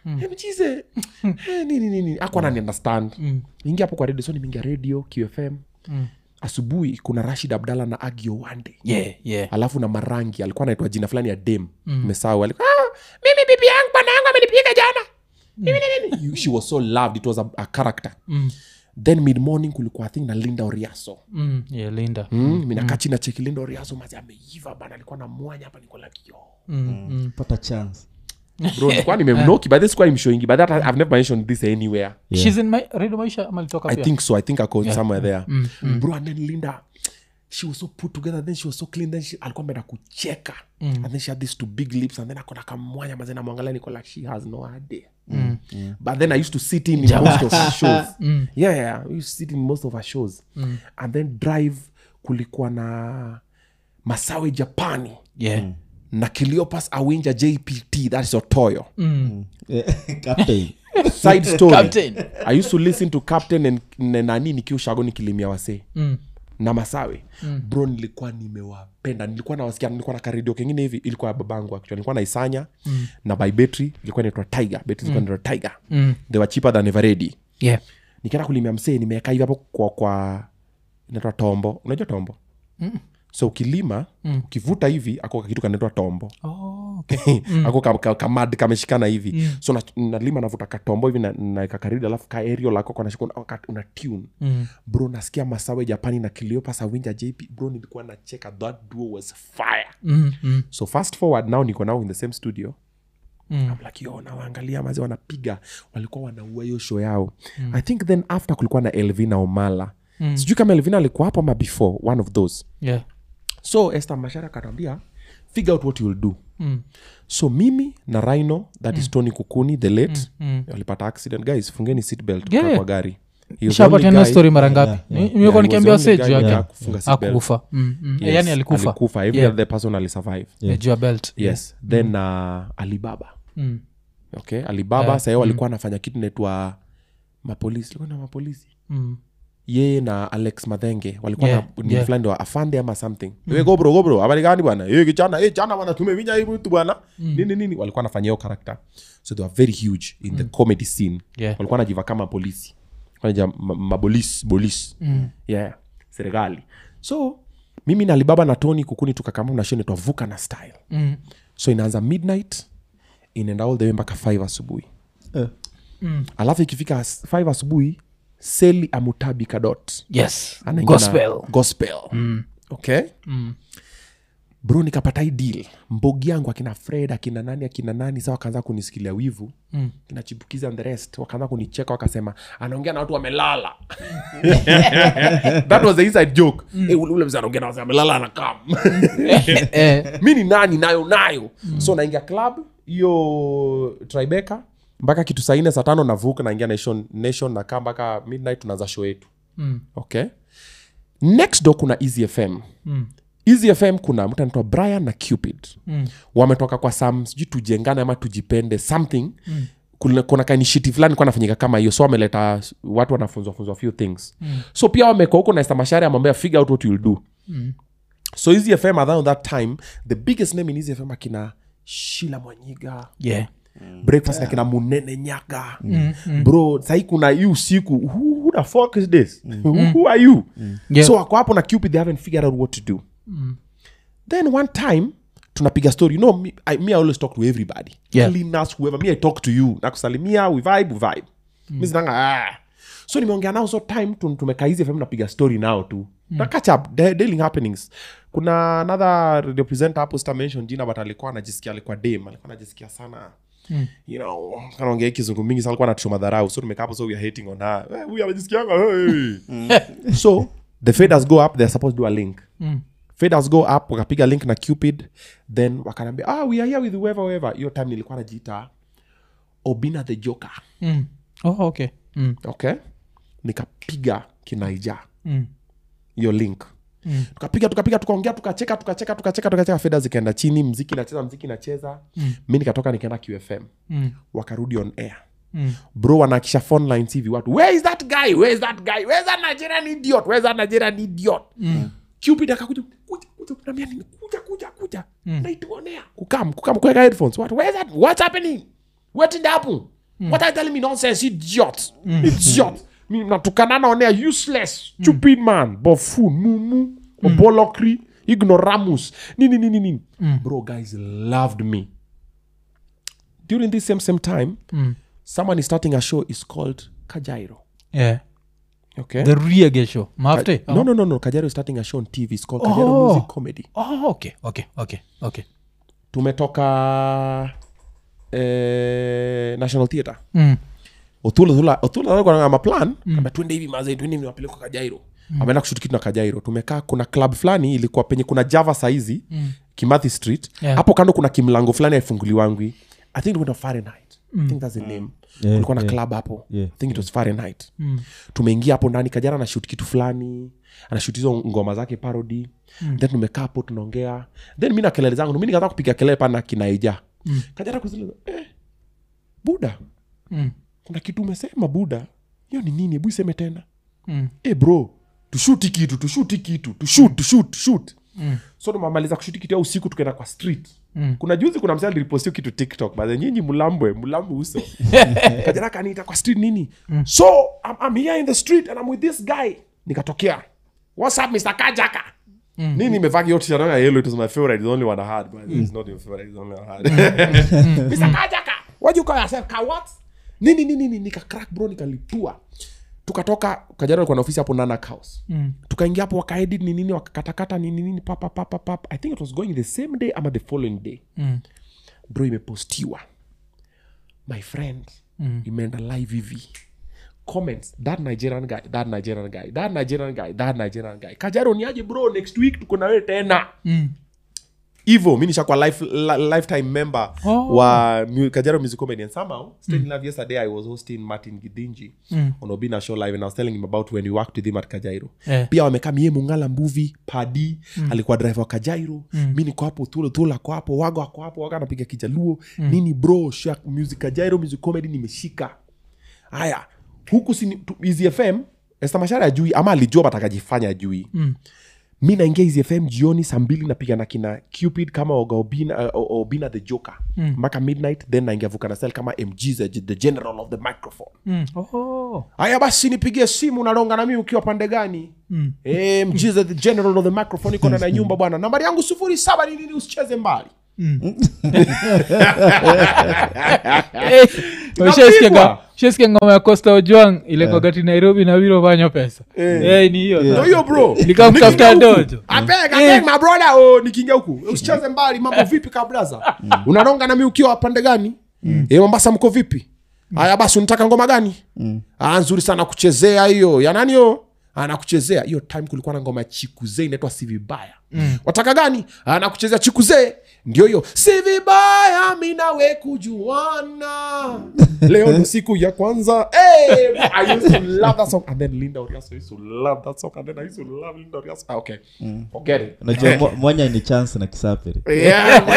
mjize Eh, nini nini akwa nani understand Mm. ingia hapo kwa redio so nimeingia redio qfm Mm. asubuhi kuna rashid abdalla na agio wande yeah, yeah. alafu na marangi alikuwa anaitwa jina fulani ya dem mesau alikuwa ah, mimi bibi yangu bwana yangu amenipiga jana Mimi nini, nini." You- she was so loved it was a, a character Mm. then mid morning kulikuwa I think na linda oriaso mm. yeah, linda mm. minakaa chini nacheki linda oriaso mazi ameiva bana alikuwa na mwanya hapa niko like yo mm. Mm. pata chance bro nilikuwa nimemnoki but this kwa imshowingi but that I- i've never mentioned this anywhere She's in my, radio maisha ama alitoka i pia? think so i think i called somewhere there bro and then linda she was so put together then she was so clean then she alikuwa ameenda kucheka and then she had these two big lips and then akona kamwanya mazena mwangalia niko like she has no idea but then i used to sit in, in most of her shows yeah, yeah i used to sit in most of her shows and then drive kulikuwa na masawe japani yeah. na kiliopas awinja jpt that is otoyo captain side story Captain. i used to listen to captain and na- nani nikiushago nikilimia wasee Mm. na masawe mm. bro nilikuwa nimewapenda nilikuwa nawasikia nilikuwa na karedio kengine hivi ilikuwa ya babangu actually nilikuwa naisanya mm. na by betri ilikuwa inaitwa tiger betri ilikuwa inaitwa tiger Mm. they were cheaper than everready yeah. nikienda kulimia msee nimeeka hivi hapo kwa kwa inaitwa tombo unajua tombo mm. so ukilima mm. ukivuta hivi ako kitu kanaitwa tombo oh, okay. ako ka- ka- kamad kameshikana hivi so na- nalima navuta katombo hivi na- naeka karidi alafu ka aerial lako kanashika una, una tune Mm. bro nasikia masawe japani na kiliopas winja jp bro nilikuwa nacheka that duo was fire Mm. Mm. so fast forward now niko now in the same studio Mm. I'm like yo nawaangalia mazi wanapiga walikuwa wanaua hiyo show yao i think then after kulikuwa na elvina omala mm. sijui kama elvina alikuwa hapo ama before one of those yeah. so este mashara akatambia figure out what you'll do Mm. so mimi na rhino that is tony kukuni the late mm. walipata accident guys fungeni seatbelt Yeah. yeah. kwa gari He was the only shapatiana guy- story mara ngapi Ni- Yeah, nimekuwa he was nikiambia the only wase guy juu that yake hakufunga seatbelt. akukufa Mm, mm. Yes, yani alikufa alikufa every Yeah. other person alisurvive Yeah, juu ya belt yes then uh, alibaba Mm. okay alibaba yeah. sahio walikuwa anafanya kitu naitwa mapolisi ilikuwa na mapolisi Mm. yeye na alex madhenge walikuwa Yeah, na ni yeah. fulani wa afande ama something mm. gobro gobro habari gani bwana Eh, kichana eh, chana bwana tumevinya hii mtu bwana nini nini walikuwa anafanya hiyo character so they were very huge in the comedy scene Yeah. walikuwa najiva kama polisi Wanajiva ma- mabolis bolis mm. yeah serikali so mimi na alibaba na tony kukuni tukakama na show inaitwa vuka na style Mm. so inaanza midnight inaenda all the way mpaka 5 asubuhi Eh. alafu ikifika 5 asubuhi seli amutabi kadot yes anaingia gospel na gospel okay bro nikapata hii deal mbogi yangu akina fred akina nani akina nani sa wakaanza kunisikilia wivu Mm. kina chipukizi and the rest wakaanza kunicheka wakasema anaongea na watu wamelala that was the inside joke Eh, ule ule mzee anaongea na watu wamelala anakam eh, mi ni nani nayo nayo so naingia club hiyo tribeka mpaka kitu saa nne saa tano navuka naingia nation, nation nakaa mpaka midnight tunaanza show yetu mm. okay next door kuna easy fm Mm. easy fm kuna mtu anaitwa brian na cupid Mm. wametoka kwa sam sijui tujengane ama tujipende something mm. kuna, kuna kainishiti fulani kuwa nafanyika kama hiyo so wameleta watu wanafunzwa funzwa few things mm. so pia wamekwa huko naesta mashari amwambia figure out what you'll do Mm. so easy fm around that time the biggest name in easy fm akina shila mwanyiga yeah breakfast na kina munene nyaga bro sahii kuna hii usiku who, who the fuck is this who, who are you Yeah. so wako hapo na cupid they haven't figured out what to do then one time tunapiga story you know me I, me I always talk to everybody Yeah. cleaners whoever me I talk to you nakusalimia we vibe we vibe mi zinanga ah. so nimeongea nao so time tu- tumekaa hizi fm napiga story nao tu na catch up da- daily happenings kuna another representer hapo sita mention jina but alikuwa anajisikia alikuwa dem alikuwa anajisikia sana Mm. you know kanaongea kizungu mingi sa alikuwa anatushoma dharau so tumekaa hapo so we are hating on her Eh, huyu anajisikianga hey. so the faders go up they're supposed to do a link Mm. faders go up wakapiga link na cupid then wakanambia ah, we are here with whoever whoever hiyo time nilikuwa najiita obina the joker Mm. oh, okay mm. okay nikapiga kinaija Mm. hiyo link Mm. tukapiga tukapiga tukaongea tukacheka tukacheka tukacheka tukacheka fedha zikaenda chini mziki inacheza mziki inacheza Mm. mi nikatoka nikaenda qfm Mm. wakarudi on air Mm. bro wanaakisha phone lines hivi watu where is that guy where is that guy where is that nigerian idiot where is that nigerian idiot Mm. cupid akakuja kuja kuja kunambia nini kuja kuja kuja Mm. naituonea kukam kukam kuweka headphones what where is that what's happening what did happen what are you telling me nonsense idiot idiot mi natukana naonea useless stupid man bofun mumu obolokri ignoramus nini nini nini bro guys loved me during this same same time Mm. someone is starting a show is called kajairo yeah okay the reage show mafte no no no no kajaro is starting a show on tv it's called Oh. kajaro music comedy oh, okay okay okay okay tumetoka eh, national theatre mm. othulathula maplan mm. twende hivi maze twende hivi napelekwa kajairo mm. ameenda kushuti kitu na kajairo tumekaa kuna club fulani ilikuwa penye kuna java saizi mm. kimathi street Yeah. hapo kando kuna kimlango fulani aifunguliwangwi i think ilikuwa fahrenheit i think that's the name Yeah, kulikuwa na yeah. club hapo Yeah, i think it was fahrenheit tumeingia hapo ndani kajara anashut kitu fulani anashut hizo ngoma zake parody then tumekaa hapo tunaongea then mi na kelele zangu mi nikaanza kupiga kelele pana kinaija mm. kajara kuzile eh, buda Mm. kuna kitu umesema buda hiyo ni nini hebu iseme tena Mm. e bro tushuti kitu tushuti kitu tushut tushut tushut mm. so tumamaliza kushuti kitu ya usiku tukaenda kwa street Mm. kuna juzi kuna msee aliripostio kitu tiktok bahe nyinyi mlambwe mlambwe uso kajana kaniita kwa street nini so I'm, I'm here in the street and I'm with this guy nikatokea what's up mr kajaka nini nimevaa yote shananga yellow it was my favorite it's the only one I had but it's not your favorite it's the only one I had mr kajaka what you call yourself ka what nini nini nini nika crack bro nikalipua tukatoka kajara alikuwa na ofisi hapo nanak house Mm. tukaingia hapo wakaedit ni nini wakakatakata nini nini papa papa papa i think it was going the same day ama the following day Mm. bro imepostiwa my friend mm. imeenda live hivi comments that nigerian guy that nigerian guy that nigerian guy that nigerian guy kajaro ni aje bro next week tuko na wewe tena Mm. hivo mi nishakuwa life, li, lifetime member Oh. wa mu, kajaro music comedy and somehow straight in love yesterday i was hosting martin gidinji Mm. on obina show live and i was telling him about when we worked with him at kajairo Eh. pia wamekaa mie mungala mbuvi padi mm. alikuwa driver wa kajairo mm. mi niko hapo tulo tulo ako hapo wago ako hapo waga anapiga kijaluo mm. nini bro shak music kajairo music comedy nimeshika haya huku sini tu- Easy fm estamashara ajui ama alijua batakajifanya ajui Mm. mi naingia Easy fm jioni saa mbili napiga na kina cupid kama oga obina, uh, obina the joker mpaka midnight then naingia vukanasel kama mg the, the general of the microphone Mm. Oh. haya basi nipigie simu naronga na mimi ukiwa pande gani Mm. Eh, mjiza the general of the microphone iko na nyumba bwana nambari yangu sufuri saba ni nini usicheze mbali Eh, ushaisikia Napigwa. nga- ushaisikia ngoma ya costa ojwang ile kwagati nairobi na wiro vanyo pesa Eh, ni hiyo Ndio hiyo bro Nikaa kutafuta Nikiingia huku, dojo. abeg, abeg, my brother, oh, nikiingia huku usicheze mbali mambo vipi kabraza unaronga nami ukiwa pande gani Eh, mombasa mko vipi haya basi unataka ngoma gani ah, nzuri sana kuchezea hiyo ya nani hiyo anakuchezea hiyo time kulikuwa na ngoma ya chikuzee inaitwa si vibaya wataka gani anakuchezea chikuzee ndio hiyo si vibaya mi nawe kujuana leo ndo siku ya kwanza hey, I used to love that song and then Linda Oriaso used to love that song and then I used to love Linda Oriaso ah, okay forget it unajua mo- moja ni chance na kisapiri yeah,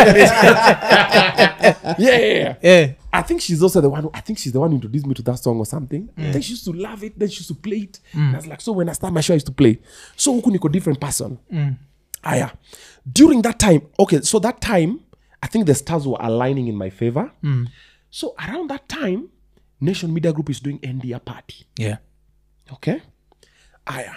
yeah, yeah. Eh, I think she's also the one. Who, I think she's the one who introduced me to that song or something. I think she used to love it. Then she used to play it. And I was like, so when I start my show, I used to play. So huku niko different person. Aya, during that time, okay, so that time, I think the stars were aligning in my favor. So around that time, Nation Media Group is doing NDA party. yeah. Okay. Aya,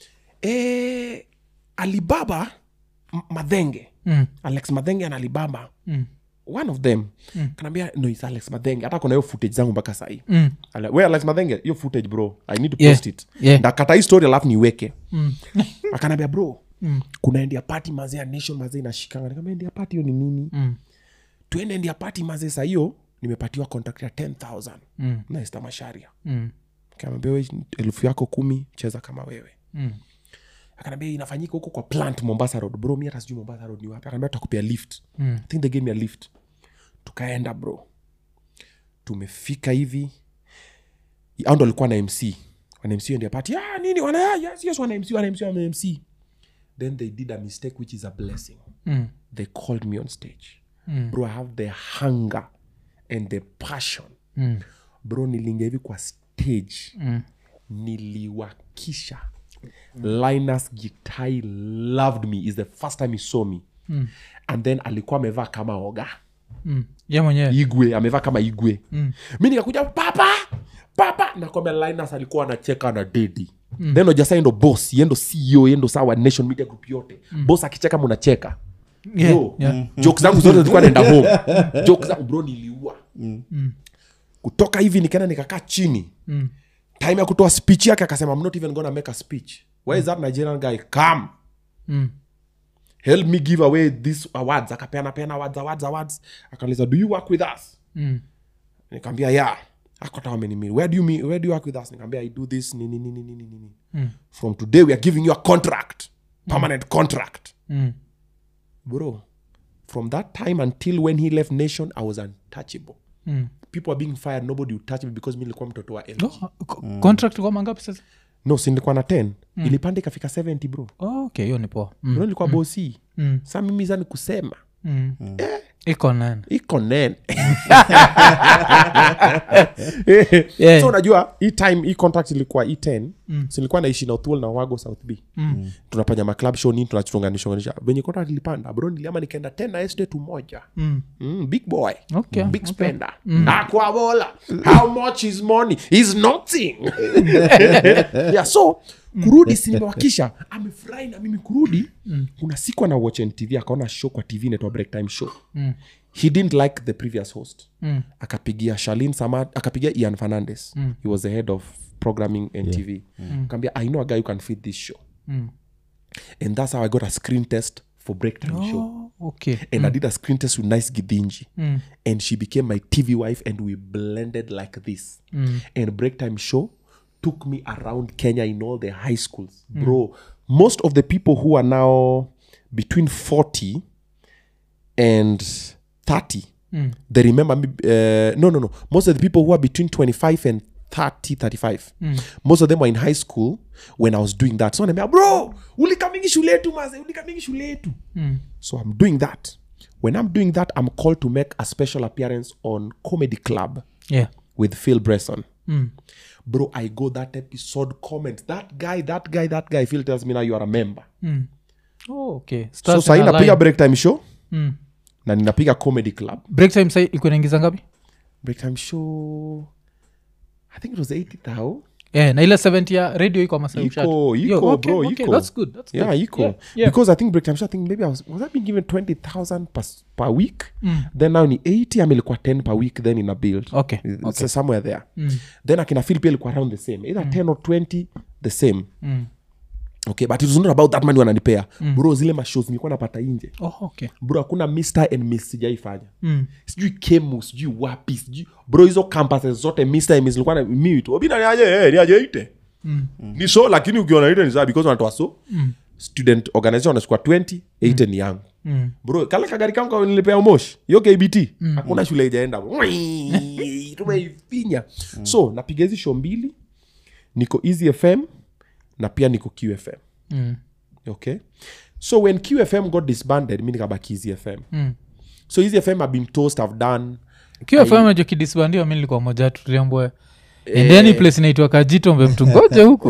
eh, Alibaba M- Madenge, Mm. Alex Madenge and Alibaba. One of them kanaambia no it's Alex Madenge. Hata kuna hiyo footage zangu mpaka sahii Mm. Ale- we alex madhenge hiyo footage bro i need to Yeah. post it Yeah. ndakata hii story alafu niweke akanambia bro kuna endia pati mazee ya nation mazee inashikanga nikamwambia endia pati hiyo ni nini Mm. tuende endia pati mazee saa hiyo nimepatiwa contract ya 10000 Mm. na esta masharia Mm. kamwambia we elfu yako kumi cheza kama wewe Mm. akanambia inafanyika huko kwa plant mombasa road bro mi hata sijui mombasa road ni wapi akanambia tutakupia lift Mm. I think they gave me a lift tukaenda bro tumefika hivi au ndo alikuwa na mc wana mc ndio pati ah, nini wana ah, yes, yes, wana mc wana mc wana mc then they did a mistake which is a blessing Mm. they called me on stage Mm. bro i have the hunger and the passion Mm. bro nilingia hivi kwa stage Mm. niliwakisha linus gitai loved me is the first time he saw me Mm. and then alikuwa amevaa kama oga Mm. ye mwenyewe igwe amevaa kama igwe Mm. mi nikakuja papa papa nakwambia linus alikuwa anacheka na dedi mm. then ojasa ndo boss yendo ceo yendo sawa nation media group yote mm. boss akicheka munacheka Yeah, Yo, yeah. joke zangu zote zilikuwa naenda home joke zangu bro niliua kutoka hivi nikaenda nikakaa chini Mm. time ya kutoa speech yake akasema i'm not even gonna make a speech where is that nigerian guy come Mm. help me give away this awards akapeana peana awards awards awards akauliza do you work with us Mm. nikaambia yeah akota wamenimiri where do you mean, where do you work with us nikaambia i do this nini nini nini nini Mm. from today we are giving you a contract permanent contract Mm. bro from that time until when he left nation i was untouchable Mm. people are being fired nobody would touch me because mi nilikuwa mtoto wa LG. Oh, co- contract kwa mangapi sasa no si nilikuwa na 10 ilipanda ikafika 70 bro oh, okay hiyo ni poa mm. mm. nilikuwa bosi Mm. sa mimi zani kusema Mm. iko nane iko nene Yeah. so unajua hii time hii contract ilikuwa hii 10 mm. silikuwa naishi na uthul na wago south b mm. tunafanya maclub show nini tunachunganishanisha venye contract ilipanda bro niliama nikaenda tena estate moja Mm. mm, big boy Okay, big okay. spender akwa bola how much is money is nothing yeah so kurudi sinimewakisha amefurahi na mimi kurudi kuna siku ana watch ntv akaona show kwa tv inaitwa break time show Mm. he didn't like the previous host Mm. akapigia shalin samad akapigia ian fernandes he was the head of programming ntv yeah. akaambia i know a guy who can fit this show Mm. and that's how i got a screen test for break time show Oh, okay and i did a screen test with nice gidinji Mm. and she became my tv wife and we blended like this Mm. and break time show took me around kenya in all the high schools bro most of the people who are now between 40 and 30 Mm. they remember me uh, no no no most of the people who are between 25 and 30 35 most of them were in high school when i was doing that so anambia bro ulikamingi shule yetu maze ulikamingi shule yetu Mm. so i'm doing that when i'm doing that i'm called to make a special appearance on comedy club yeah with phil bresson Mm. bro i go that episode comment that guy that guy that guy phil tells me now you are a member Mm. Oh, okay so Stars sahii in a napiga line. break time show Mm. na ninapiga comedy club break time sai ilikuwa inaingiza ngapi break time show i think it was 80000 yeah, na ile 70 ya radio iko ama sasa Iko, ushat- iko, Yo, okay, bro, okay, iko. that's good, that's yeah good. iko Yeah, yeah. because i think break time show i think maybe i was was i being given 20000 per, per week Mm. then now ni 80 ama ilikuwa 10 per week then ina build Okay, It's okay. somewhere there Mm. then akina phil pia ilikuwa around the same either 10 or 20 the same Mm. okay but it was not about that money wananipea bro zile mashows nilikuwa napata inje Oh, okay. bro hakuna mr and miss sijaifanya Mm. sijui kemu sijui wapi sijui bro hizo campuses zote mr and miss nilikuwa na mimi tu obina niaje eh niaje ite Mm. ni so lakini ukiona ite ni sawa because wanatoa so student organization wanachukua 20 8 ni yangu Mm. bro kale kagari kangu ka nilipea umoshi hiyo kbt hakuna shule ijaenda tumeifinya so napiga hizi show mbili niko easy fm na pia niko qfm Mm. okay so when qfm got disbanded mi nikabaki easy fm Mm. so easy fm have been toast have done kiwafamajo kidisbandio mi nilikuwa moja tuliambwa endeni place inaitwa kajitombe mtu ngoje huko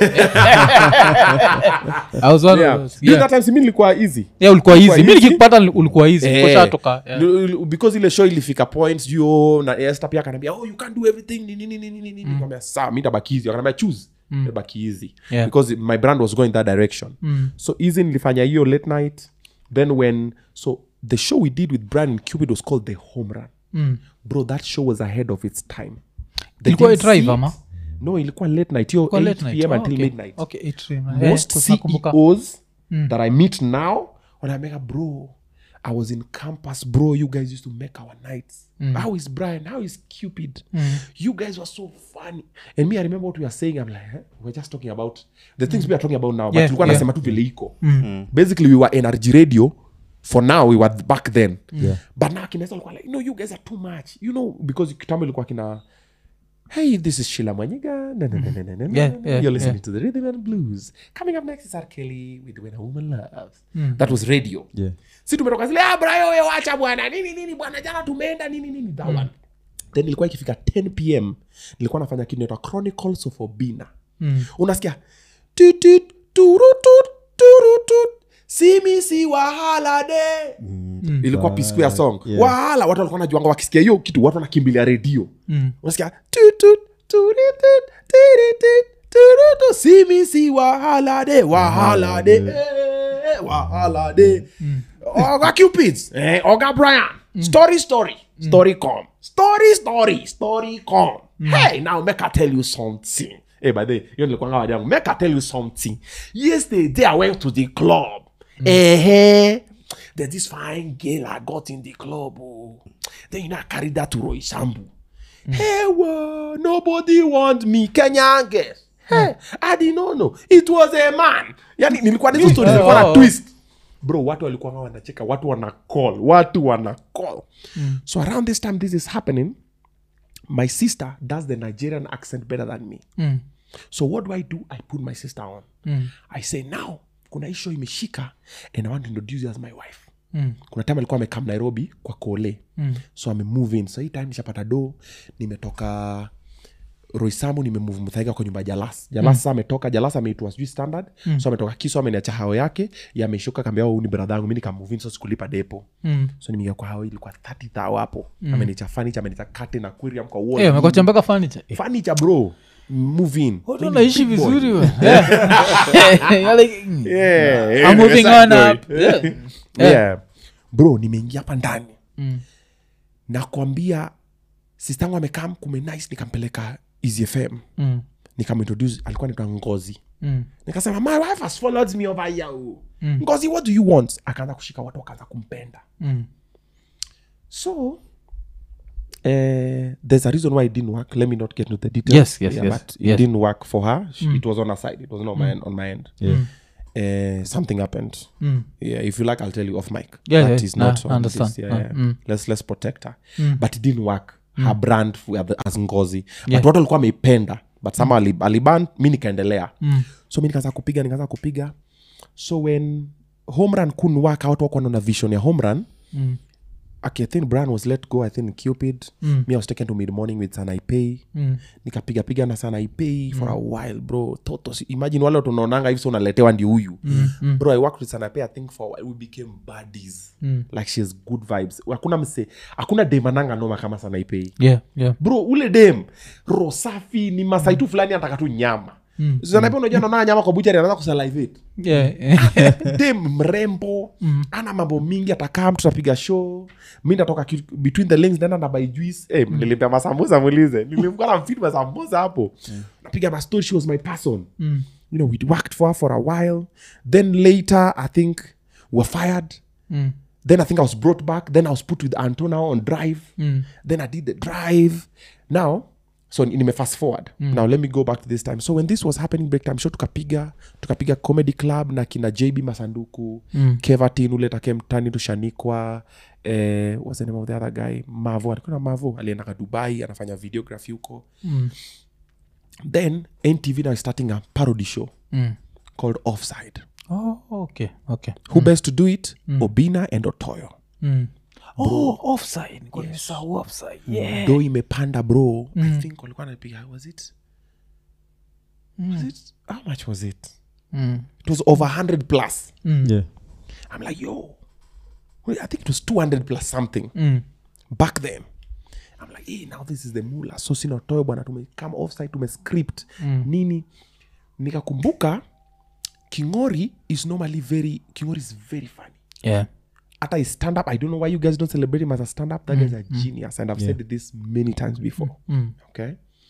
I was one of yeah. those. During Yeah. that time si mi nilikuwa easy Yeah, ulikuwa Ulikuwa hizi mi easy. nikikupata ulikuwa hizi Eh, koshatoka yeah. l- l- because ile show ilifika point juu na Esther pia akaniambia oh you can't do everything nini nini nini nini nikamwambia sawa mi tabaki easy akaniambia choose tabaki easy Yeah. because my brand was going that direction Mm. so easy nilifanya hiyo late night then when so the show we did with Brian and Cupid was called the home run Mm. bro that show was ahead of its time They Ilikuwa didn't drive see it. ama? no ilikuwa late night hiyo Kwa 8 late night. pm Oh, until okay. midnight Okay, eight PM. Eh, most kwa nakumbuka. ceos that i meet now wanaambia bro i was in campus bro you guys used to make our nights how is brian how is cupid you guys were so funny and me i remember what we were saying i'm like huh? we're just talking about the things we are talking about now but Yeah, tulikuwa yeah. nasema tu vile iko basically we were nrg radio for now we were back then Yeah. but now kinesa alikuwa like no you guys are too much you know because kitambo ilikuwa kina hey this is shila mwanyiga na, na, na, na, na, na, Yeah, na, na. yeah, you're listening yeah. to the rhythm and blues coming up next is R. Kelly with when a woman loves that was radio Yeah. si tumetoka zile ah, brayo we wacha bwana nini nini bwana jana tumeenda nini nini that one then ilikuwa ikifika 10 pm nilikuwa nafanya kitu inaitwa chronicles of obina Mm. unasikia titit turutut turutut simisi wahala de ilikuwa P Square song Yeah. wahala watu walikuwa najuanga wakisikia hiyo kitu watu wanakimbilia redio Mm. unasikia tutut turitut tiritit turutu simisi wahala de wahala de eh, wahala de oga cupids eh, oga brian story story story com story story story com hey now make i tell you something hey by the way, hiyo nilikuwanga wadi yangu make i tell you something yesterday i went to the club eh there's this fine girl i got in the club oh. then you know i carried that to roy sambu hey well, nobody want me kenyan girl hey i did not know it was a man yani nilikuwa na hizo stories zilikuwa na Oh. twist bro watu walikuwa wanacheka watu wana call watu wana call so around this time this is happening my sister does the nigerian accent better than me Mm. so what do i do i put my sister on Mm. i say now kuna isho imeshika and i want to introduce you as my wife Mm. kuna time alikuwa amekam nairobi kwa kole Mm. so amemove in so hii time nishapata do nimetoka roisamu nimemove mthaiga kwa nyumba ya jalas jalas sa ametoka jalas ameitwa sijui standard so ametoka kiso ameniacha hao yake yameshuka kambia huu ni brother yangu mi nikamove in so sikulipa depo Mm. so nimeingia kwa hao ilikuwa 30 thao hapo amenicha furniture amenicha curtain aquarium kwa wall Eh, umekocha mpaka furniture. Eh, furniture bro move in watu Mimi ni wanaishi big boy. vizuri we. Eh. You're like, mm. Yeah, I'm moving side on boy. up. Yeah. yeah. bro nimeingia hapa ndani Mm. nakwambia sistangu amekam kumenice nikampeleka easy fm Mm. nikamintroduce alikuwa naitwa ngozi Mm. nikasema my wife has followed me over here oh. ngozi what do you want akaanza kushika watu wakaanza kumpenda Mm. so uh, there's a reason why it didn't work let me not get into the details Yes, yes, yes, but it yes. didn't work for her She- it was on her side it wasn't on my end on my end Yeah. uh, something happened Mm. yeah if you like i'll tell you off mic Yeah, That yeah. is not Nah, on understand. this, yeah, Uh, yeah. mm. let's let's protect her but it didn't work her brand f- as ngozi Yeah. but watu walikuwa ameipenda but sama mm. aliban mi nikaendelea Mm. so mi nikaanza kupiga nikaanza kupiga so when home run couldn't work watu wako na vision ya home run Mm. okay, i think brian was let go i think cupid Mm. me i was taken to mid morning with sanaipay Mm. nikapiga piga na sanaipay for a while bro toto si- imagine wale watu unaonanga hivi so unaletewa ndi huyu Mm. Mm. bro i worked with sanaipay i think for a while we became buddies Mm. like she has good vibes hakuna mse hakuna demananga noma kama sanaipay Yeah, yeah. bro ule dem roho safi ni masai tu fulani anataka tu nyama Mm. sanaipay unajua naona nyama kwa buchari anaanza kusalivate Yeah. dem mrembo ana mambo mingi atakaa mtu tapiga show mi natoka ki- between the links naenda na by juice eh, nilipea masambusa mulize nilimkuwa na mfidi masambusa hapo napiga mastori she was my person Mm. you know we worked for her for a while then later i think we were fired Mm. then i think i was brought back then i was put with antona on drive Mm. then i did the drive now so nime fast forward now let me go back to this time so when this was happening break time show tukapiga tukapiga comedy club na kina jb masanduku Mm. kevatin ule take mtani tushanikwa eh, what's the name of the other guy mavo alikuwa na mavo aliendaka dubai anafanya videography huko Mm. then ntv now is starting a parody show Mm. called offside Oh, okay, okay. who best to do it obina and otoyo Mm. Oh, offside. Nilikuwa nimesahau offside. Yeah. do imepanda bro i think walikuwa napiga was it was it how much was it Mm. it was over 100 plus Mm. Yeah. i'm like yo wait, i think it was 200 plus something Mm. back then i'm like hey, now this is the mula so sinotoe bwana tumekama offside tumescript Mm. nini nikakumbuka kingori is normally very kingori is very funny Yeah. hata his stand up i don't know why you guys don't celebrate him as a stand up that guy's a genius and i've said this many times before Mm. okay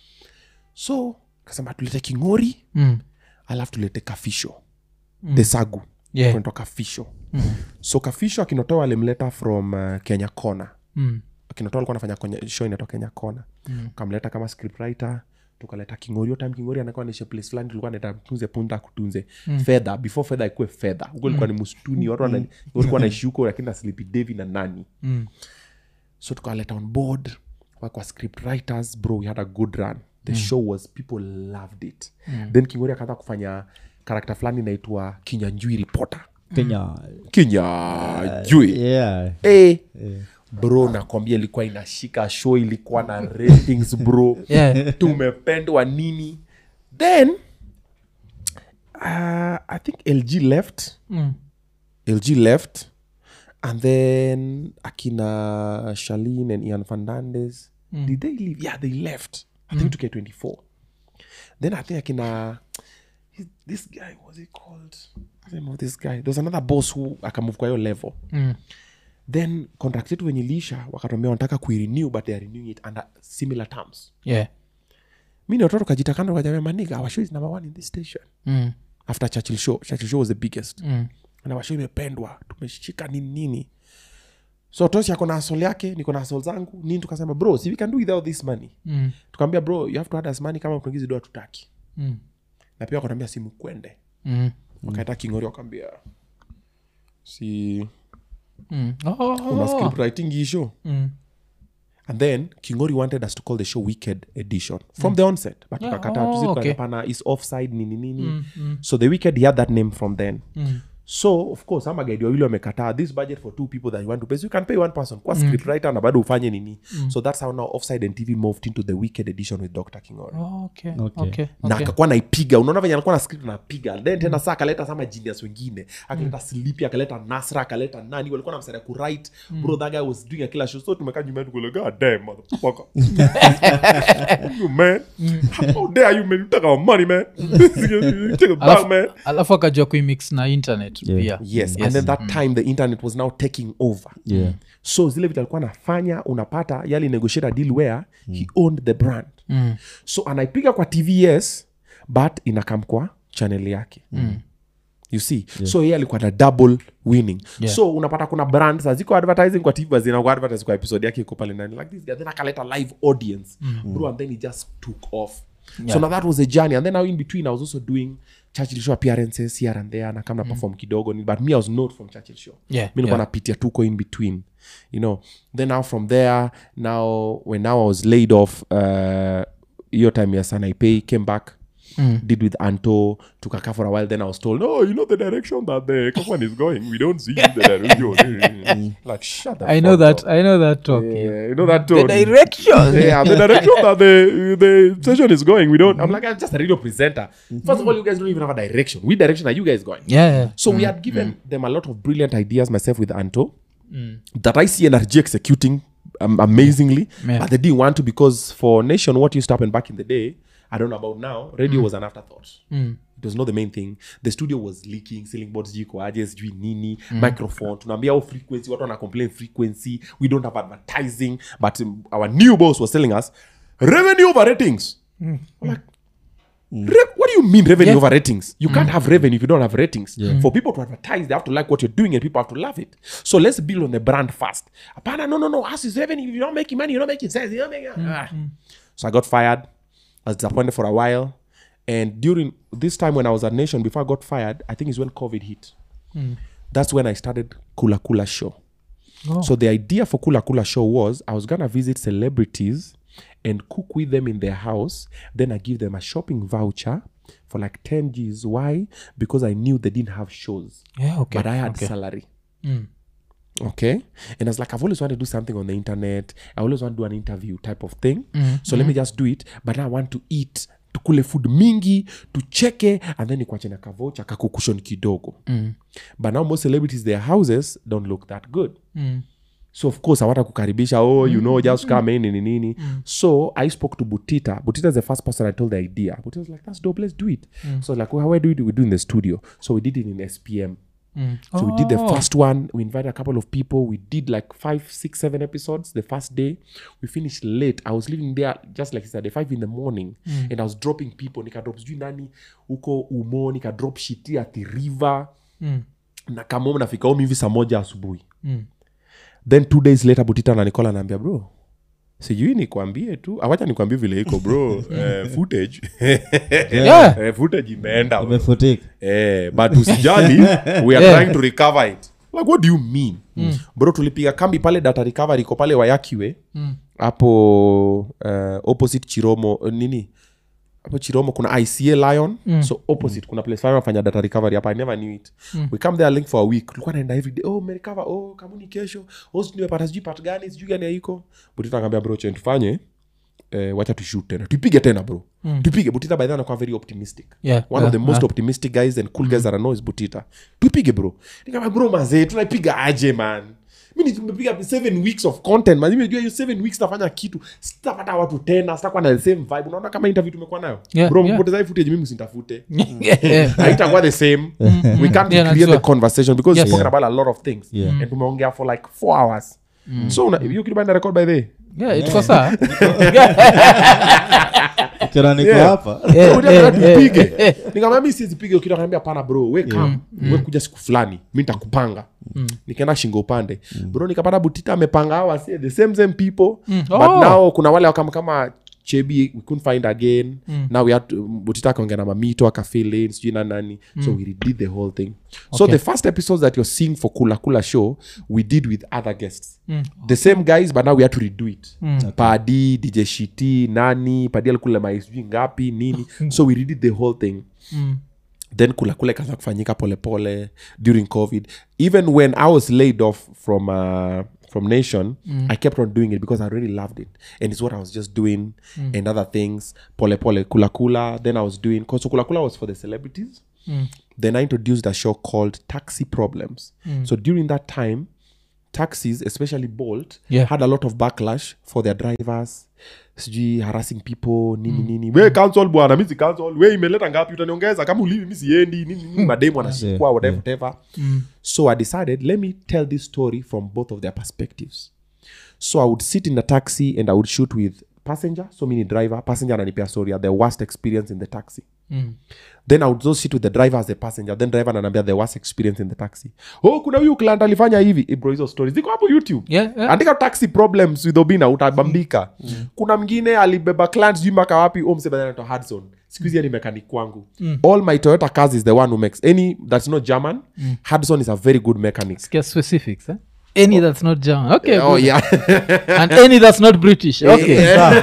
so kasema tulete kingori Mm. alafu tulete kafisho the sagu Yeah. kunaitwa kafisho so kafisho akinotoa alimleta from uh, kenya kona Mm. akinotoa alikuwa anafanya kwenye show inaitwa kenya kona Mm. kamleta kama scriptwriter tukaleta kingori hiyo time kingori anakuwa nishe place fulani tulikuwa naita mtunze punda akutunze fedha before fedha ikuwe fedha huko ilikuwa ni msituni watu wana- walikuwa naishi huko lakini na sleepy devi na nani Mm. so tukaleta on board wakwa script writers bro we had a good run the show was people loved it then kingori akaanza kufanya karakta fulani inaitwa kinyanjui reporter kenya kinyanjui yeah. hey. bro nakwambia ilikuwa inashika show ilikuwa na ratings bro Yeah. tumependwa nini then uh, i think lg left Mm. lg left and then akina shalin and ian fernandez did they leave yeah they left i think to k 24 then i think akina he- this guy was he called What's the name of this guy there was another boss who akamove kwa hiyo level Mm. then contract yetu venye iliisha wakatuambia wanataka kuirenew but they are renewing it under similar terms Yeah. mi ni watoto kajita kando kajamia maniga our show is number one in this station Mm. after churchill show churchill show was the biggest Mm. na washo imependwa tumeshika nini nini so tosi ako na asol yake niko na asol zangu nini tukasema bro si we can do without this money Mm. tukaambia bro you have to add us money kama kuingizi doa tutaki Mm. na pia wakatuambia simu kwende Mm. wakaita kingori wakaambia si Mm. Oh, una script writing hii show Mm. and then kingori wanted us to call the show wicked edition from the onset but Yeah, tukakataa oh, tusi okay. tukapana is offside nini nini Mm. Mm. so the wicked he had that name from then Mm. so of course ama guide wawili wamekataa this budget for two people that you want to pay so you can pay one person kwa script writer na bado ufanye nini so that's how now offside and tv moved into the wicked edition with dr kingori Oh, okay. Okay. Okay. na Okay. akakuwa naipiga unaona venye alikuwa na script anapiga then tena saa akaleta sama genius wengine akaleta slipi akaleta nasra akaleta nani walikuwa na msaida kuwrite bro that guy was doing a killer show so tumekaa nyuma yetu kule god damn motherfucker you man how dare you man you take our money man You take it back Alafu- man alafu akajua kuimix na internet Yeah. pia yes, and then that time the internet was now taking over Yeah. so zile vitu alikuwa anafanya unapata yali negotiate a deal where he owned the brand Mm. so anaipiga kwa tvs but inakam kwa chanel yake mm. you see yeah. so yeye alikuwa na double winning Yeah. so unapata kuna brand ziko advertising kwa tv zinaku advertise kwa episode yake iko pale ndani like this guy then akaleta live audience mm. bro and then he just took off yeah. so now that was a journey and then now in between i was also doing churchill show appearances here and there na kama na perform kidogo ni- but me i was not from churchill show Yeah, mi nilikuwa yeah. napitia tuko in between you know then now from there now when now i was laid off uh, hiyo time ya sanaipay came back Mm. did with anto tukakaa for a while then i was told oh you know the direction that the company is going we don't see the direction like shut the i know fuck that up. i know that talk yeah, you know that the tone direction yeah, the direction that the the station is going. We don't. I'm like, I'm just a radio presenter. First of all, you guys don't even have a direction. Which direction are you guys going? yeah, yeah. So we had given them a lot of brilliant ideas, myself with Anto, Mm. that I see NRG executing um, amazingly, Yeah. but they didn't want to because for Nation, what used to happen back in the day, I don't know about now, radio was an afterthought. Mm. It was not the main thing. The studio was leaking, ceiling boards jiko aje, sijui nini, microphone. Tunaambia oh frequency, watu wana complain frequency. We don't have advertising, but um, our new boss was telling us revenue over ratings. I'm like, Re- what do you mean revenue Yeah. over ratings? You can't have revenue if you don't have ratings. For people to advertise, they have to like what you're doing and people have to love it. So let's build on the brand first. Apana, no, no, no. Us is revenue. If you're not making money, you're not making sense. You're not making Ah. So I got fired. I was disappointed for a while. And during this time when I was at Nation, before I got fired, I think is when COVID hit. That's when I started Kula Kula Show. Oh. So the idea for Kula Kula Show was I was gonna visit celebrities and cook with them in their house. Then I give them a shopping voucher for like 10 G's. Why? Because I knew they didn't have shows. yeah okay But I had okay. salary. Mm. Okay. And I was like, I've always wanted to do something on the internet. I always want to do an interview type of thing. Mm, So let me just do it. But now I want to eat tukule food mingi tucheke and then nikuache na kavocha kakukushon kidogo Mm. but now most celebrities their houses don't look that good Mm. so of course awata kukaribisha oh you know just come in nini nini so i spoke to butita butita is the first person i told the idea butita was like that's dope let's do it so I was like well, how do we do it we do it in the studio so we did it in spm Mm. so we did the Oh. first one we invited a couple of people we did like five six seven episodes the first day we finished late i was leaving there just like saturday five in the morning and i was dropping people nikadrop sijui nani huko umo nikadrop shiti ati river Mm. na kamom nafika home hivi saa moja asubuhi Mm. then two days later butita nanikola naambia bro sijui nikwambie tu awacha nikwambie vile iko bro eh, footage Yeah. eh, footage imeenda bro. imefutika eh, but usijali we are Yeah. trying to recover it like what do you mean bro tulipiga kambi pale data recovery iko pale wayakiwe Mm. hapo uh, opposite chiromo uh, nini hapo chiromo kuna ica lion mm. so opposite kuna place fulani wanafanya data recovery hapa i never knew it mm. we come there link for a week tulikuwa naenda every day oh merecover oh kamuni kesho oh sijui nimepata sijui part gani sijui gani haiko butita akaambia bro chen tufanye eh, wacha tushut tena tupige tena bro mm. tupige butita by then anakuwa very optimistic Yeah, one yeah, of the most yeah. optimistic guys and cool guys that I know is butita tupige bro nikama bro mazee tunaipiga aje man mi tumepiga seven weeks of content man nimejua hiyo seven weeks nafanya kitu sitapata watu tena sitakuwa na the same vibe unaona kama interview tumekuwa nayo Yeah, bro yeah. mpoteza hii footage mimi msintafute Yeah. haitakuwa the same we can't Yeah, create najua. the conversation because Yes. we're talking about a lot of things Yeah. and tumeongea for like four hours so una- hiyo kitu baada ya record by the way, Yeah, tuko saa ukiona niko Yeah. hapa Eh, Kuja eh, nataka eh, tupige. eh. nikamwambia mi sizipiga ukita kaniambia pana bro we kam we kuja siku fulani mi ntakupanga nikaenda shingo upande bro nikapata butita amepanga hawa si the same same people but Oh. now kuna wale wakama kama chebi we couldn't find again now we had to, butita akaongea na mamito akafilin sijui na nani so we redid the whole thing so Okay. the first episodes that you're seeing for kula kula show we did with other guests the same guys but now we had to redo it padi dj shiti nani padi alikula maisijui ngapi nini so we redid the whole thing then kula kula ikaanza kufanyika polepole during covid even when i was laid off from uh, from nation i kept on doing it because i really loved it and it's what i was just doing and other things pole pole kula kula then i was doing so kula kula was for the celebrities then i introduced a show called taxi problems so during that time taxis especially bolt Yeah. had a lot of backlash for their drivers sijui harassing people nini nini we cancel bwana mi si cancel we imeleta ngapi utaniongeza kama ulivi mi siendi nini nini mademu anashikwa whatever whatever so i decided let me tell this story from both of their perspectives so i would sit in a taxi and i would shoot with passenger so mini driver passenger ananipea story ya the worst experience in the taxi then i would also sit with the driver as a passenger then driver ananiambia the worst experience in the taxi oh kuna huyu client alifanya hivi Eh, bro hizo stories ziko hapo youtube Yeah, yeah. andika taxi problems with obina utabambika kuna mwingine alibeba client sijui mpaka wapi oh, msee badala anaitwa hudson siku hizi ni mechanic kwangu all my toyota cars is the one who makes any that's not german hudson is a very good mechanic Get specifics eh? any that's not german okay oh good. yeah and any that's not british okay